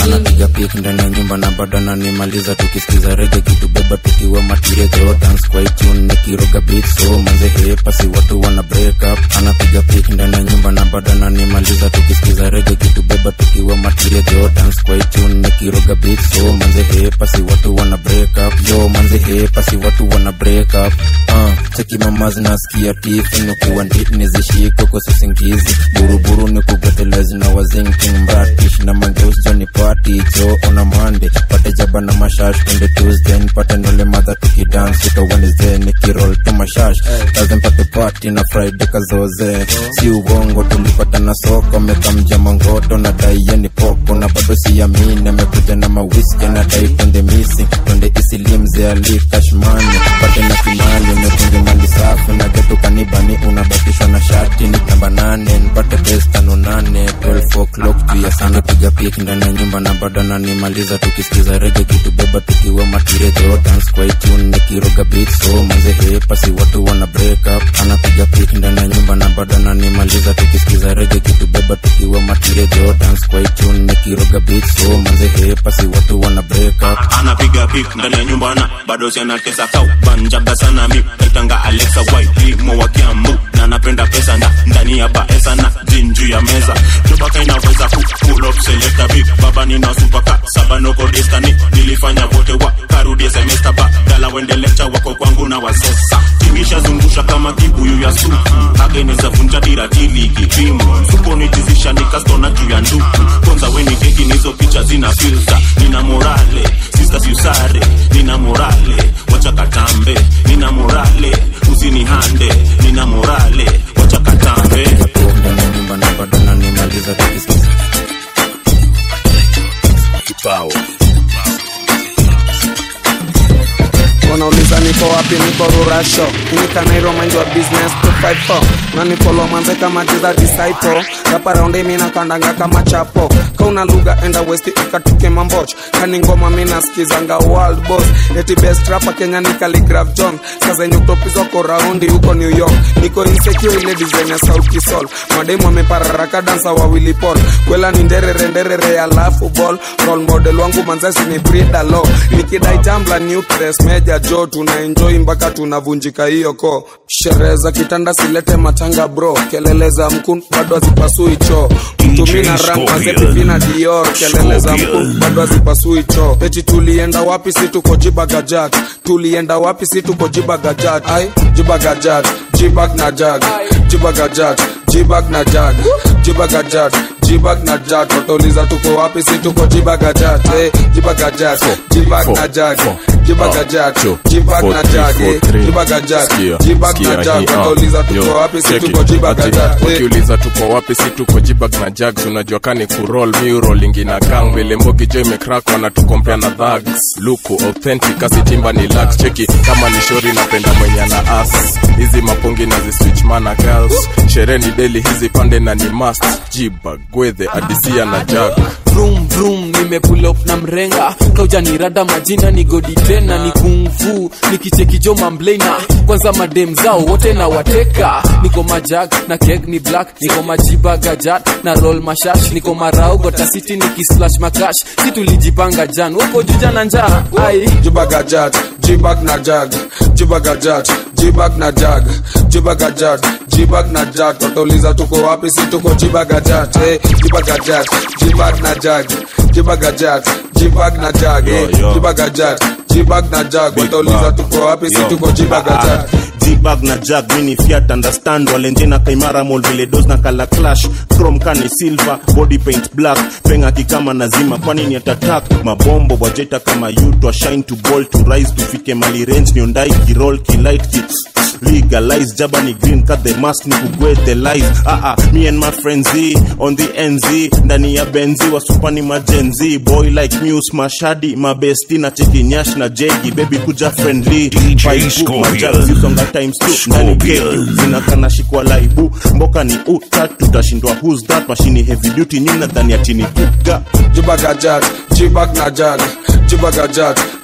anapiga pik ndani ya nyumba na bado ananimaliza tukisikiza rege kitubeba tukiwa matirejo dance kwa itune nikiroga beat so manze hepa si watu wana break up anapiga pik ndani ya nyumba na bado ananimaliza tukisikiza rege kitubeba tukiwa matirejo dance kwa itune nikiroga beat so manze hepa si watu wana break up yo manze hepa si watu wana break up uh, cheki mama zinasikia tifu nikuwa ndit nizishiko kwa susingizi buruburu ni kugotelezi na wazinking mratish na mangeus joni party jo ona mande pate jaba na mashash twende tuesday nipate nole madha tukidance uka wednesday nikirol tu mashash lazim pate party na friday kazoze si uongo tulipata na soko mekamja mangoto na daiye poko na bado siamini amekuja na mawiski na dai twende missing twende isilimze ali kashmani pate na kimali umekunge mali safi na getu kanibani unabatishwa na shati ni namba nane nipate bes tano nane 12 o'clock juu ya sana piga pik ndani ya nyumba na bado nanimaliza tukisikiza rege kitubeba tukiwa matirejo dance kwa itune nikiroga beat so manze hepa si watu wana break up anapiga pik ndani ya nyumba na bado nanimaliza tukisikiza rege kitubeba tukiwa matirejo dance kwa itune nikiroga beat so manze hepa si watu wana break up anapiga pik ndani ya nyumba na bado sianatesa kau banjaga sana mi kaitanga alexa white mo wa kiambu na napenda pesa nda ndani ya baesa na jinju ya meza jobaka inaweza ku pull up selecta big baba nina supaka saba noko destani nilifanya wote wa karudi semester ba dala wende lecture wako kwangu na wasesa tingisha zungusha kama kibuyu ya supu ageneza vunja tiratili kipimo supo nitizisha nikastona juu ya nduku kwanza weni keki nizo picha zina filter nina morale sister siusare nina morale wacha katambe nina morale usinihande nina morale wacha katambe ndani ya nyumba na bado nanimaliza tukisikiza kibao wanauliza niko wapi niko rurasho inikanairo mind your business to fight for na nifolo manze kama jiza disciple rapa raundi mina kandanga kama chapo kauna lugha enda west ikatuke mamboch kani ngoma mina skizanga world boss eti best rapa kenya ni Khaligraph john sazenye utopizwa ko raundi huko new york niko insecure ile design ya sauti sol mademu amepararaka dansa wawili pol kwela ni nderere nderere alafu ball role model wangu manzesi ni brida lo nikidai tambla nucleus meja jo tuna enjoy mpaka tunavunjika hiyo ko sherehe za kitanda silete matanga bro kelele za mkun bado hazipasui choo mtumina rang mazepipina dior kelele za mkun bado hazipasui choo eti tulienda wapi si tuko jibagajat tulienda wapi si tuko jibagajat ai jibagajat jibag na jag jibagajat jibag na jag jibagajat jibag na jag watauliza tuko wapi si tuko jibagajat eh, jibagajat jibag na jag jibagajat jibag na jag eh, jibagajat jibag na jag watauliza tuko wapi si tuko jibagajat eh. wakiuliza tuko wapi si tuko jibag na jags unajua kani kurol miurolingi na gang vile mbogi jo imekrak wanatukompea na dhags luku authentic asitimba ni lax cheki kama ni shori napenda mwenye na as hizi mapungi na ziswitch mana girls sherehe ni deli hizi pande na ni mast jibag gwedhe adisia na jag vroom vroom nimepull up na mrenga kaujanirada majina ni godi tena ni kungfu nikichekijo mamblena kwanza madem zao wote na wateka niko majag na keg ni black niko majiba gajat na roll mashash niko marau gotasiti nikislash makash si tulijipanga jan wako juja na njaa ai jibagajat jibag na jag jibagajat jibag na jag jibagajat jibag na jag watauliza tuko wapi si tuko jibagajat eh, jibagajat jibag na jag jibagajat jibag na jag eh, Yo, yo. jibagajat jibag na jag watauliza tuko wapi si tuko jibagajat jibag na jag mini fiat understand walenjena kaimara mol vile dos na kala clash chrome kani silver body paint black penga kikama nazima kwani ni atatak mabombo wajeta kama yutwa shine to ball to rise tufike mali range niondai kirol kilight ki legalize jaba ni green cut the mask ni kugwete life ah ah me and my friends Z, on the nz ndani ya benzi wasupani majenzi boy like muse mashadi mabesti na chekinyash na jegi baby kuja friendly Fight book, majab, zisonga times two ndani keki zinakana shikwa laibu mboka ni uta tutashindwa who's that mashini heavy duty nyinyi nadhani atini kuga jibagajat jibag na jag jibagajat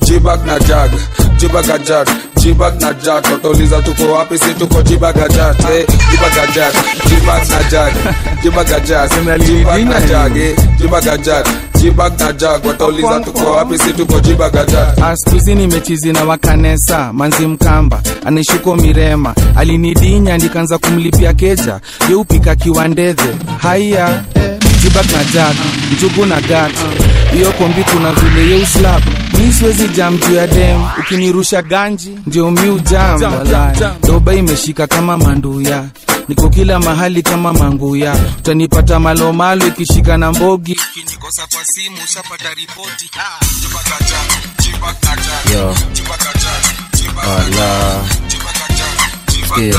jibag na jag jibagajat jibag na jag watauliza tuko wapi si tuko jibagajat eh, jibagajat jibag na jag jibagajat jibag na jag eh, jibagajat jibag na jag watauliza tuko wapi si tuko jibagajat astuzi nimechizi na wakanesa manzi mkamba anaishuko mirema alinidinya ndikanza kumlipia keja yeupika kiwandedhe haiya jibak na jak njugu na gat hiyo kombi kuna vile yeuslap mi siwezi jam juu ya dem ukinirusha ganji ndio miu jam Jam, walai. jam, jam. doba imeshika kama manduya niko kila mahali kama manguya utanipata malomalo ikishika na mbogi ukinikosa kwa simu ushapata ripoti Yo. Wala. Sikia.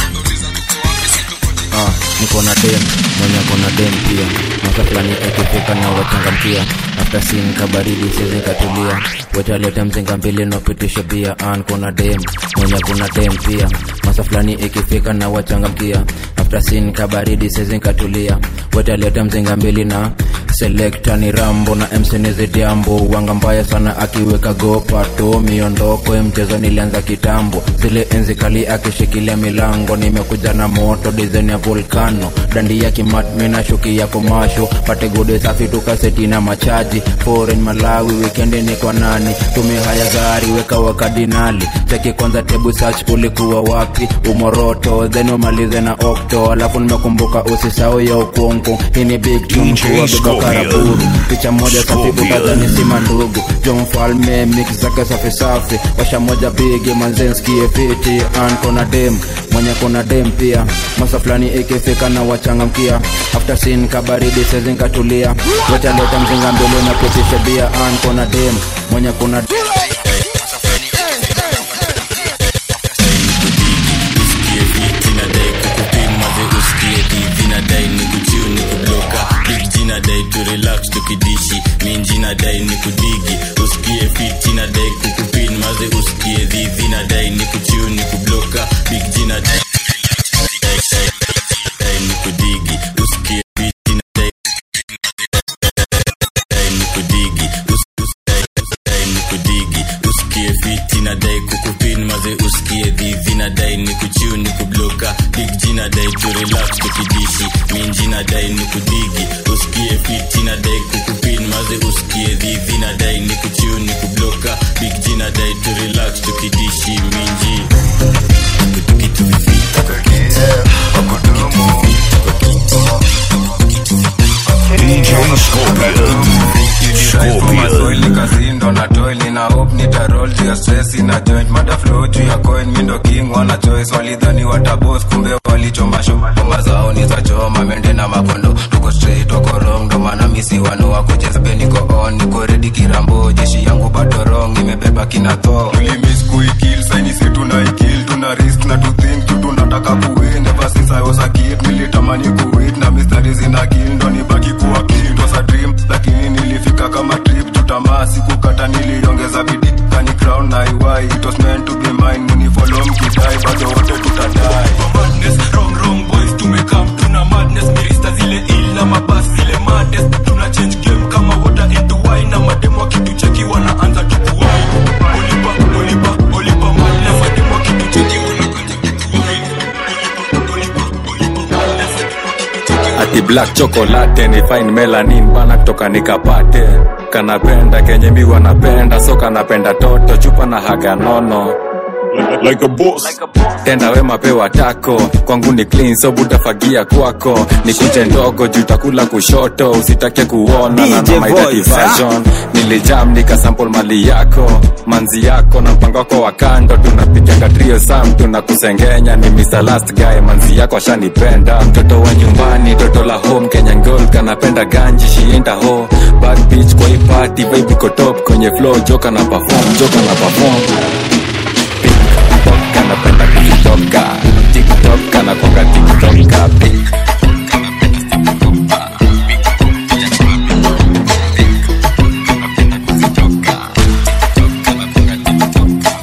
Ah, niko na dem mwenye kona dem pia mwaka fulani akifika na wachangamkia after sin kabaridi siwezi katulia wetaleta mzinga mbili napitisha bia an kuna dem mwenye kuna dem pia masa fulani ikifika na wachangamkia after sin kabaridi siwezi katulia wetaleta mzinga mbili na selekta ni rambo na msenizi jambo wanga mbaya sana akiweka gopato miondoko ya mchezo nilianza kitambo zile enzi kali akishikilia milango nimekuja na moto dizen ya volkano dandi ya kimatmi na shuki ya komasho pate gode safi tukaseti na machaji foreign malawi wikendi ni kwa nani tume haya gari weka wakadinali cheki kwanza tebu search ulikuwa wapi umoroto then umalize na okto alafu nimekumbuka usisao ya ukonko hii ni big tune kuwa beba karaburu picha moja safi utadhani sima ndugu jo mfalme mix zake safi safi washa moja bigi manzenskie fiti an kona dem mwenye kona dem pia masa fulani ikifika na wachangamkia after sin kabaridi sezinkatulia wetaleta mzinga mbele na kutisha bia an kona dem mwenye kuna dem vinadai ni kuchiu ni kubloka big jina dai tu relax tukidishi minjina dai ni kudigi usikie fit jina dai kukupin maze usikie dhivi na dai ni kuchiu ni kubloka big jina dai dai ni kudigi usikie fit jina dai dai ni kudigi Us- us- dai- us- dai ni kudigi usikie fit jina dai kukupin maze usikie dhivi na dai ni kuchiu ni kubloka big jina dai tu relax tukidishi minjina dai ni kudigi usikie fit jina dai kukupin maze usikie dhivi na dai ni kuchiu ni kubloka big jina dai tu relax tukidishi minji DJ Scorpion. Scorpion. kazindo na toil nina hope nitarol juu ya stress ina joint mada flow juu ya coin mindo king wana choice walidhani watabos kumbe walichoma show ngoma zao ni za choma mende na makondo tuko straight tuko wrong ndo maana misi wano wa kucheza be niko on niko ready kirambo jeshi yangu bado wrong imebeba kina tho tulimiss kuikill saini si tunaikill tuna risk na to think tu tunataka kuwin ever since I was a kid nilitamani kuwit na mistari zina kill ndo nibaki kuwa king It was a dream lakini nilifika kama trip tutamaa sikukata niliongeza bidii kani crown na iwai it was meant to be mine munifollow mkidai bado wote tutadai madness wrong wrong boys tumekam tuna madness mirista zile ila mabas zile mades tuna change game kama water into wine na mademo wakitucheki wanaanza tukuwai olipa olipa olipa madness mademo wakitucheki ati black chocolate ni fine melanin bana kutoka nikapate kanapenda kenye mi wanapenda so kanapenda toto chupa na haga nono like a boss. tenda wema pewa tako kwangu ni clean so butafagia kwako ni kunje ndogo juu takula kushoto usitake kuona na DJ na my dirty Voice, ah. version nilijam nikasample mali yako manzi yako na mpango wako wa kando tunapigaga trio sam tunakusengenya ni Mr. last guy manzi yako ashanipenda mtoto wa nyumbani toto la home Kenyan girl kanapenda ganji shienda ho bad bitch kwa hii party vibe iko top kwenye flow joka na perform joka na perform TikTok kanapenda kutoka TikTok kanakonga TikToka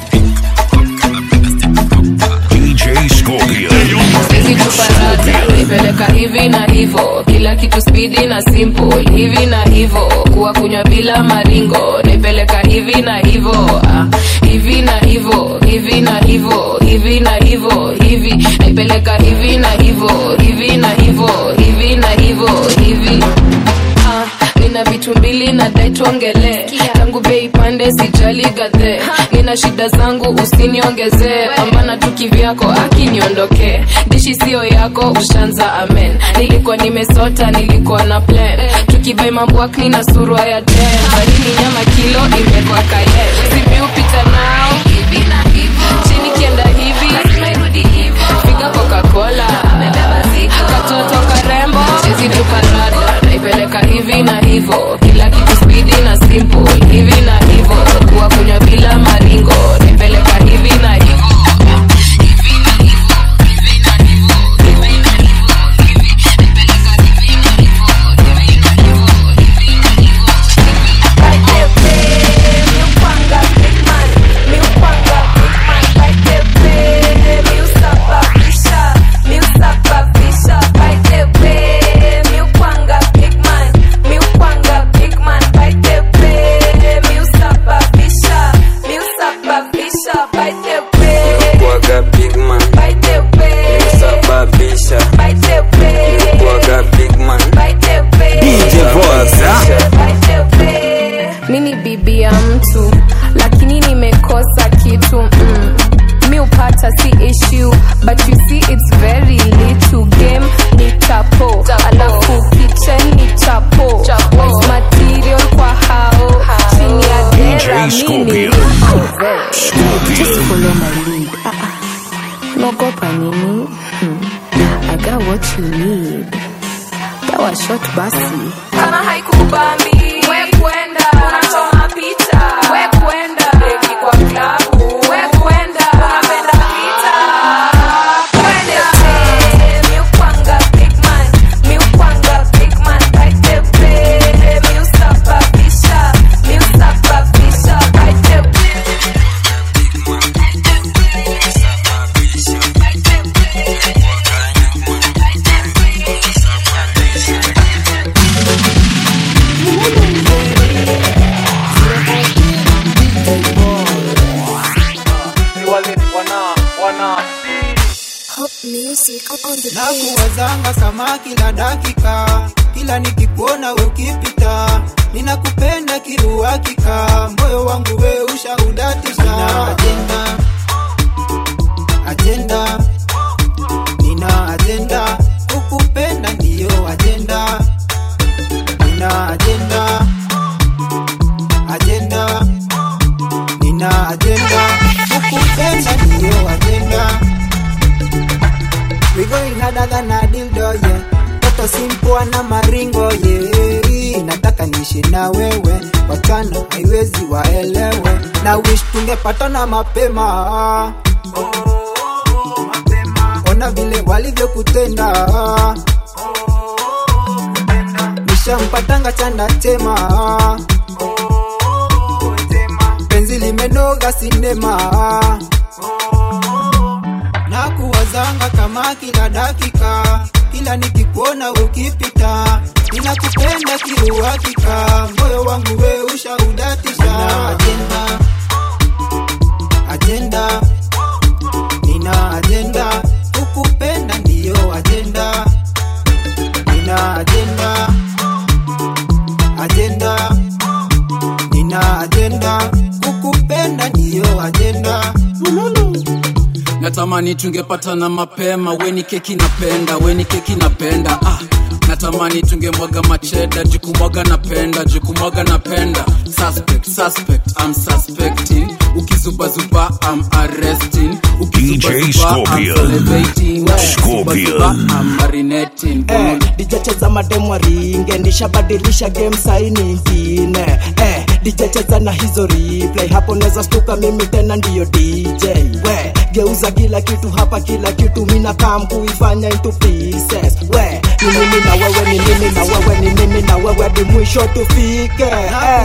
DJ Scorpion. Hizi chupa zote naipeleka hivi na hivo kila kitu spidi na simple hivi na hivo kuwa kunywa bila maringo naipeleka hivi na hivo ah, hivi na hivo hivi na hivo hivi na hivo hivi naipeleka hivi na hivo hivi na hivo hivi na hivo hivi Ah, nina vitu mbili na dai tuongele tangu bei pande sijali gadhe nina shida zangu usiniongezee pambana tu kivyako akiniondokee dishi sio yako ushanza amen nilikuwa nimesota nilikuwa na plan tukibai mambwak nina surwa ya ten barini nyama kilo imekwa kaye sipiupita nao hivi na hivo chini kienda hivi figa coca-cola katoto karembo chizi tuparada naipeleka hivi na hivo kila kitu spidi na simple hivi na hivo kuwa kunywa bila maringo naipeleka hivi na hivo Nilikuwaga big man Nilisababisha Nilikuwaga big man DJ Voice, mi ni bibi ya mtu lakini nimekosa kitu mm. mi upata si issue but you see it's very little game ni chapo alafu kitchen ni chapo Waste material kwa hao chini ya dera DJ mini Scorpion. Just follow my lead. Ah, ah. Naogopa nini? Hmm. I got what you need. Dawa shot basi. Kama haikubambi, we kwenda. Unachoma picha, we kwenda. Beki kwa klabu, we kwenda. Unapenda pita, kwende. Mi ukwanga big man, mi ukwanga big man. Right there, babe. Mi usababisha, mi usababisha. Right there, na kuwazanga sama kila dakika kila nikikuona ukipita ninakupenda kiruakika moyo wangu we ushaudatisha nina ajenda ajenda nina ajenda kukupenda ndiyo ajenda nina ajenda ajenda nina ajenda kukupenda ndiyo ajenda We going harder than a dildo, yeah. Toto simple na maringo, yeah. Nataka niishi na wewe, wachana haiwezi waelewe. Na wish tungepatana mapema. Ona vile walivyokutenda. Nishampatanga chanda chema. Penzi limenoga sinema na kuwazanga kama kila dakika kila nikikuona ukipita ninakupenda kiuhakika moyo wangu we ushaudatisha nina ajenda ajenda nina ajenda kukupenda ndiyo ajenda nina ajenda ajenda nina ajenda kukupenda ndiyo ajenda natamani tungepatana mapema weni keki napenda weni keki napenda ah. natamani tungemwaga macheda jukumwaga napenda jukumwaga napenda suspect suspect I'm suspecting ukizubazuba I'm arresting DJ Scorpion. Scorpion. I'm marinating eh, dijecheza mademu waringe nishabadilisha game sai nyingine eh, dijecheza na hizo replay hapo neza stuka mimi tena ndiyo dj we geuza kila kitu hapa kila kitu mina kam kuifanya into pieces we ni mimi na wewe ni mimi na wewe ni mimi na wewe di mwisho tufike eh.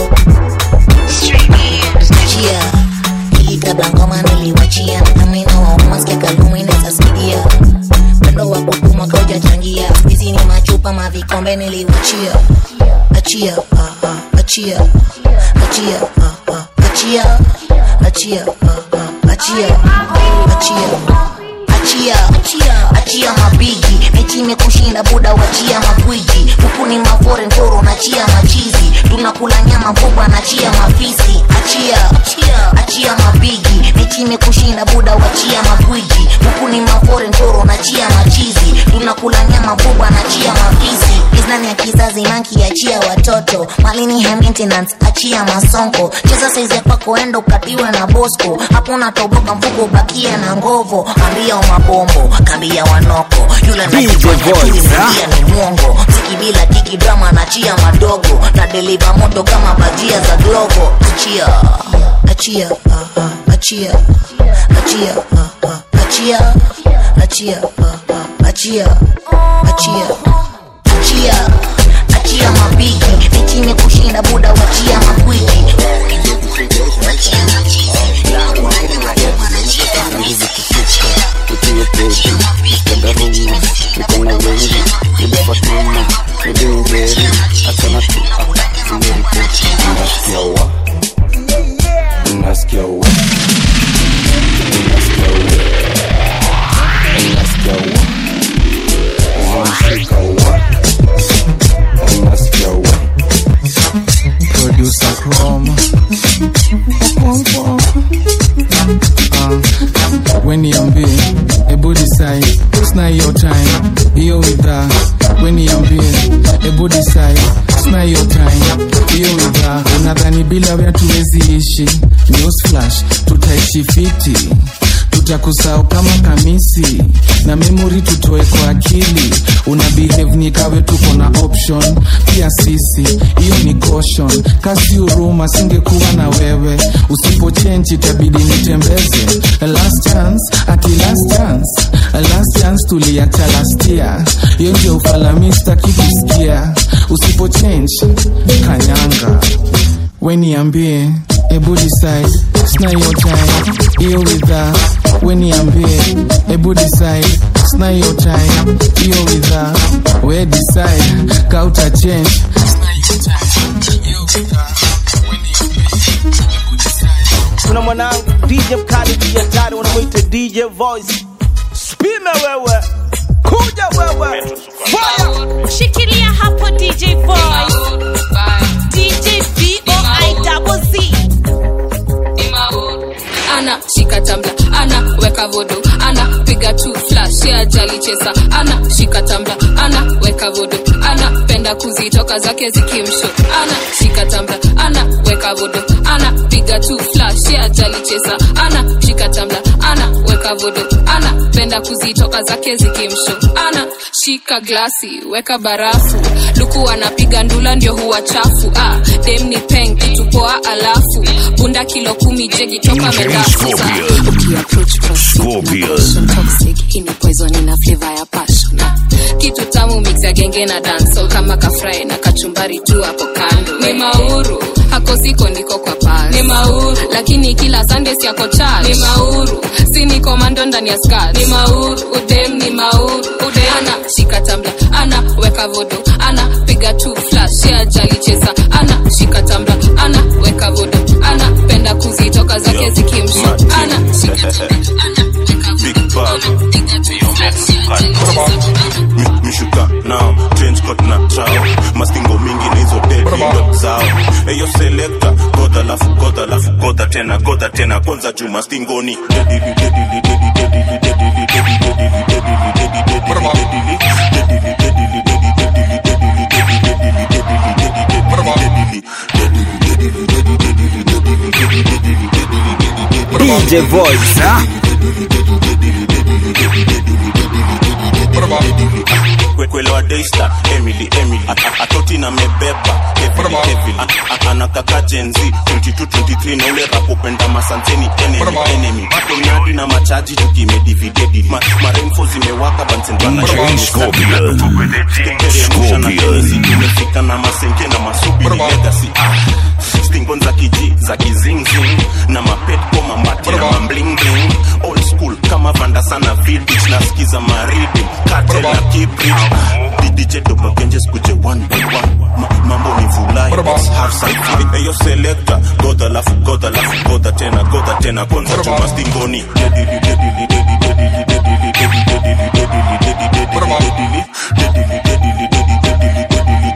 Chia hii kabla ngoma niliwachia namina wauma skia kalumi neza sikia pendo wa kutuma kauja kwa mavikombe niliwachia achia ah, ah, achia achia ah, ah, achia achia ah, ah, achia achia achia achia mabigi mechi imekushinda buda wachia magwiji huku ni maforen koro nachia machizi tunakula nyama mkubwa nachia mafisi achia achia mabigi mechi imekushinda buda wachia magwiji huku ni maforen koro nachia machizi tunakula nyama mkubwa nachia mafisi iznani ya kizazi manki achia watoto malini high maintenance achia masonko cheza saizi ya kwako enda ukatiwe na bosco hapo natoboka mfuko ubakie na ngovo ambia umabombo kambia wanoko yule DJ Voice, ha? nakiia ni mwongo mziki bila kiki drama nachia madogo na deliva moto kama bajia za glovo achia achia ah, ah, achia achia ah, ah, achia achia ah, ah, achia achia achia achia mabigi mechi imekushinda buda wachia magwiji Unasikia wa Unasikia wa Unasikia wa Unashika wa Unasikia wa producer chrome uh, weniambie ebu decide sna hiyo time hiyo widha weniambie ebu decide sna hiyo time hiyo widha unadhani bila wea tuwezi ishi news flash tutaishi fiti tutakusahau kama kamisi na memori tutoe kwa akili una behave ni kawe tuko na option pia sisi hiyo ni caution kasi huruma singekuwa na wewe usipo change itabidi nitembeze last chance ati last chance last chance tuliacha last year hiyo ndio ufalamista kikusikia usipo change kanyanga weniambie ebu decide sna hiyo time hiyo widha weniambie ebu decide sna hiyo time hiyo widha we decide kauta change kuna mwanangu dj mkali DJ hatari wanamwita dj voice spime wewe kuja wewe fire shikilia hapo dj voice dj voi double z ana shika tambla ana weka vodo ana piga tu flash ya jali chesa ana shika tambla ana weka vodo ana penda kuzitoka zake zikimsho ana shika tambla ana weka vodo ana piga tu flash ya jali chesa ana shika tambla ana weka vodo ana penda kuzitoka zake zikimsho ana shika glasi weka barafu luku anapiga ndula ndio huwa chafu ah, dem ni peng kitu poa alafu bunda kilo kumi jegi toka DJ medafu Scorpion. ukiapproach Scorpion. toxic hii ni poison ina flavor ya passion Ah, kitu tamu mix ya genge na dancehall kama kafry na kachumbari tu hapo kando ni mauru hako siko ndiko kwa pal ni mauru lakini kila sunday si yako charge ni mauru si ni komando ndani ya skirt ni mauru udem ni mauru udem ana shika tambla ana weka vodo ana piga tu flash ya jali cheza ana shika tambla ana weka vodo ana penda kuzitoka zake zikimsho ana shika tambla Big Bob Mi- mishuka nao trench coat na trao mastingo mingi na hizo dead ndo zao eyo selector godha lafu godha lafu godha tena godha tena kwanza juu mastingoni dedili dedili dedili dedili dedili dedili dedili dedili dedili dedili dedili DJ Voice, ha? Kwe- kwelewa daystar emily emily At- atoti na mebeba heavily, heavily. A- a- anakaka jenzi 2223 na ule rapopenda masanseni enemy enemy tonyadi na machaji tukimedividedi Ma- maremfo zimewaka DJ Scorpion. Scorpion. tumefika na masenke na masubi ni legacy ah. stingon za kiji za kizingzing na mapetko mambati na mamblingling old school kama vanda sana vidich nasikiza maridi katel na kibrit dj dobagenje skuje one by one Ma, mambo ni vulai let's have some fun eyo selector goda lafu goda lafu goda tena goda tena kwanza chuma stingoni dedili dedili dedili dedili dedili dedili dedili dedili dedili dedili dedili dedili dedili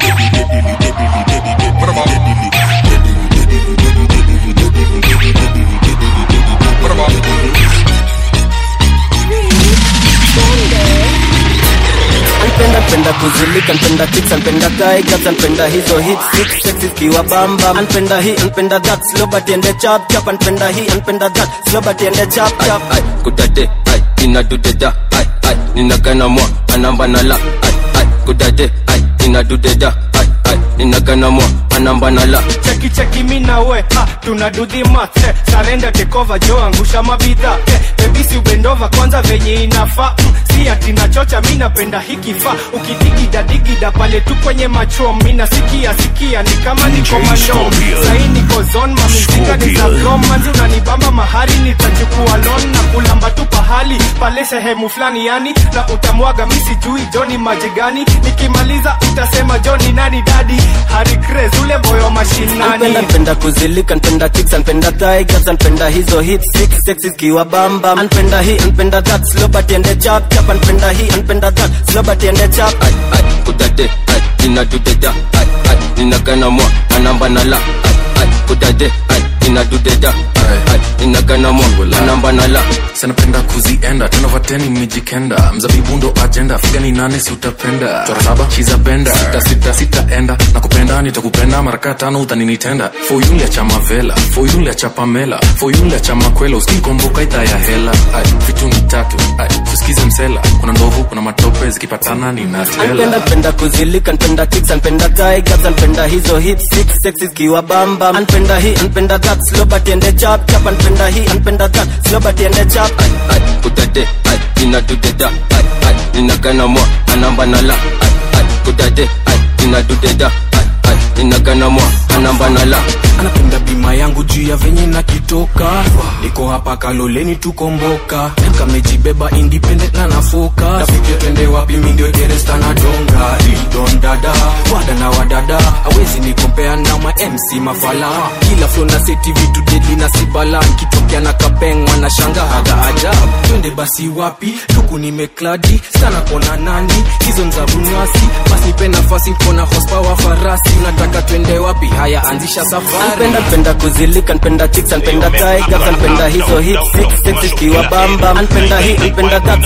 Anpenda penda kuzilika, anpenda kicks, anpenda tigers, anpenda hizo hit six sexy kiwa bamba, anpenda hii, anpenda that, slow but ende chap chap, anpenda hii, anpenda that, slow but ende chap chap. ai kudade ai inadudeda ai ai ninagana mwa anamba na la ai ai kudade ai inadudeda ai ai ninagana mwa anamba na la cheki cheki mi na we ah, tuna do the math eh, sarenda tekova jo angusha mabidha eh, bebisi ubendova kwanza venye inafaa mm, si ati nachocha mi napenda hikifaa ukidigida digida pale tu kwenye machom mi nasikia sikia ni kama niko mandom Scorpion. sahi niko zon mamizika ni za Scorpion. grom manzi unanibamba mahari nitachukua lon na kulamba tu pahali pale sehemu fulani yani na utamwaga mi sijui joni maji gani nikimaliza utasema joni nani dadi hari Craze, ule boyo mashinani Anpenda penda kuzilika, anpenda kicks, anpenda tigers, anpenda hizo hit six sexy kiwa bamba, anpenda hii, anpenda that, slow but ende chap chap, anpenda hii, anpenda that, slow but ende chap. ai ai kudade ai inadudeda ai ai ninagana mwa anamba na la ai ai kudade ai inadudeda ai ai ninagana mwa anamba na la sanapenda kuzienda tenovateni mijikenda mzabibu ndo ajenda figa ni nane si utapenda chora saba shizapenda sita sita sitaenda na kupenda nitakupenda maraka tano utaninitenda foyulia cha mavela foyulia cha pamela foyulia cha makwela usikomboka idhaa ya hela ai vitu ni tatu ai tusikize msela kuna ndovu kuna matope zikipatana Anpenda ninatela penda kuzilika, anpenda kicks, anpenda tigers, anpenda hizo hit six sexy kiwa bamba, anpenda hii, anpenda that, slow but ende chap chap, anpenda hii, anpenda that, slow but ende chap. ai ai kudade ai inadudeda ai ai ninagana mwa anamba na la ai ai kudade ai inadudeda ai ai ninagana mwa anamba na la anapenda bima yangu juu ya venye na kitoka niko hapa kaloleni tukomboka kamejibeba independent na nafoka tafike twende wapi mindio geresta na donga ridon dada wada na wadada awezi nikompea na ma mc mafala kila flo na seti vitu deli na sibala nkitokea na kapengwa na shanga haga ajabu twende basi wapi tuku nimekladi sana kona nani hizo nzabunwasi basi nipe nafasi kona hospawa farasi unataka twende wapi haya anzisha safari Anpenda penda kuzilika, anpenda chicks, anpenda tigers, anpenda hizo hit six sexy kiwa bamba, anpenda hii, anpenda that.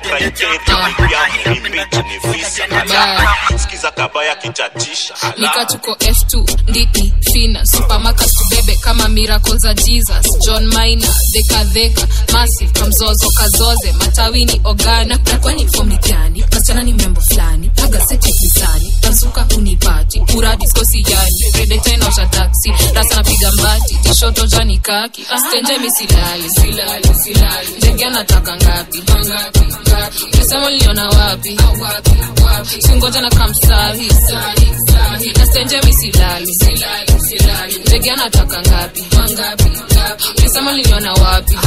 sikiza kabaya kichatisha nika tuko f2 nditi fina supermarket tubebe kama miracle za jesus john mina dhekadheka massive kamzozo kazoze matawini ogana na kwani fomi gani kasichana ni membo fulani paga seti kisani tazuka unipati uradiskosi yani redeta inaosha taksi rasa napiga mbati tishoto jani kaki stenje misilali silali silali ndege anataka ngapi ngapi ngapi unasema uliona wapi singoja na kamsahi nastenje misilali ndege anataka ngapi ulisema liliona wapi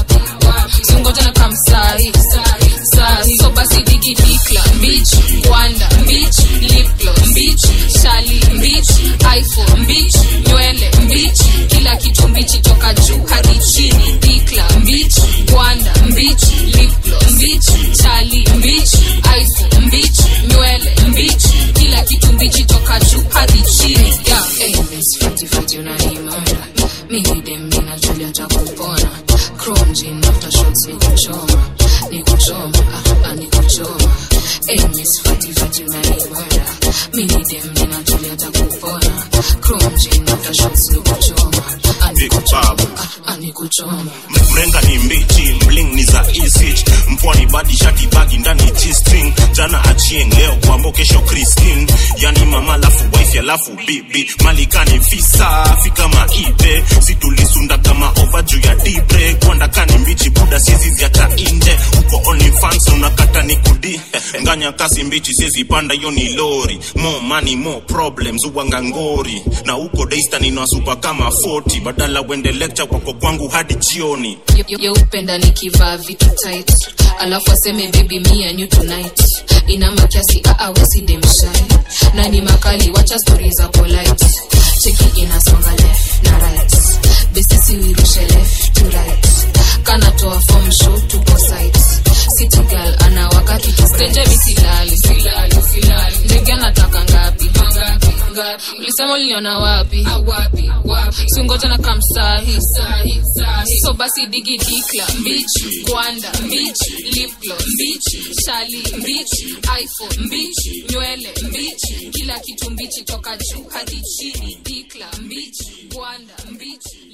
singoja na kamsahi sahi so basi digidikla mbich wanda mbich lipglo mbich shali mbich iphone mbich nywele mbich kila kitu mbichi toka juu hadi chini dikla mbich wanda mbich lipglo mbich shali mbich iphone mbich nywele mbich kila kitu mbichi toka juu hadi chini yeah. hey, miss fiti fiti unanimara mimi dem ninajulia takupona chrome jean after shots ni kuchoma ni kuchoma ah, ah, ni kuchoma hey, miss fiti fiti unanimara mimi dem ninajulia takupona chrome jean after shots ni kuchoma ah, ni kuchoma ah, ah, ni kuchoma mrenga ni mbichi mling ni za isich mpwani badi shati bagi ndani g-string jana achieng leo kwambo kesho christine yani mama lafu wife alafu bibi malikani fisa fika maibe situlisunda kama ova juu ya dibre kwandakani mbichi buda siezi ziacha inje uko onlyfans unakata ni kudi nganya kasi mbichi siezi panda hiyo ni lori more money more problems uwanga ngori na uko daystan inawasupa kama 40 badala wende lecture kwako kwangu hadi jioni yeupenda nikivaa vitu tight alafu aseme baby me and you tonight ina makiasi aawesi demshai na ni makali wacha stori za polite cheki inasonga left na right besisi wirushe left to right kanatoa form show tuko site city girl anawaka kikistenje misilali silali silali ndege anataka ngapi ngapi ngapi ulisema uliniona wapi wapi wapi singoja na kamsahi sahi sahi so basi digi dikla mbichi kwanda mbichi lipglo mbichi shali mbichi iphone mbichi nywele mbichi kila kitu mbichi toka juu hadi chini dikla mbichi kwanda mbichi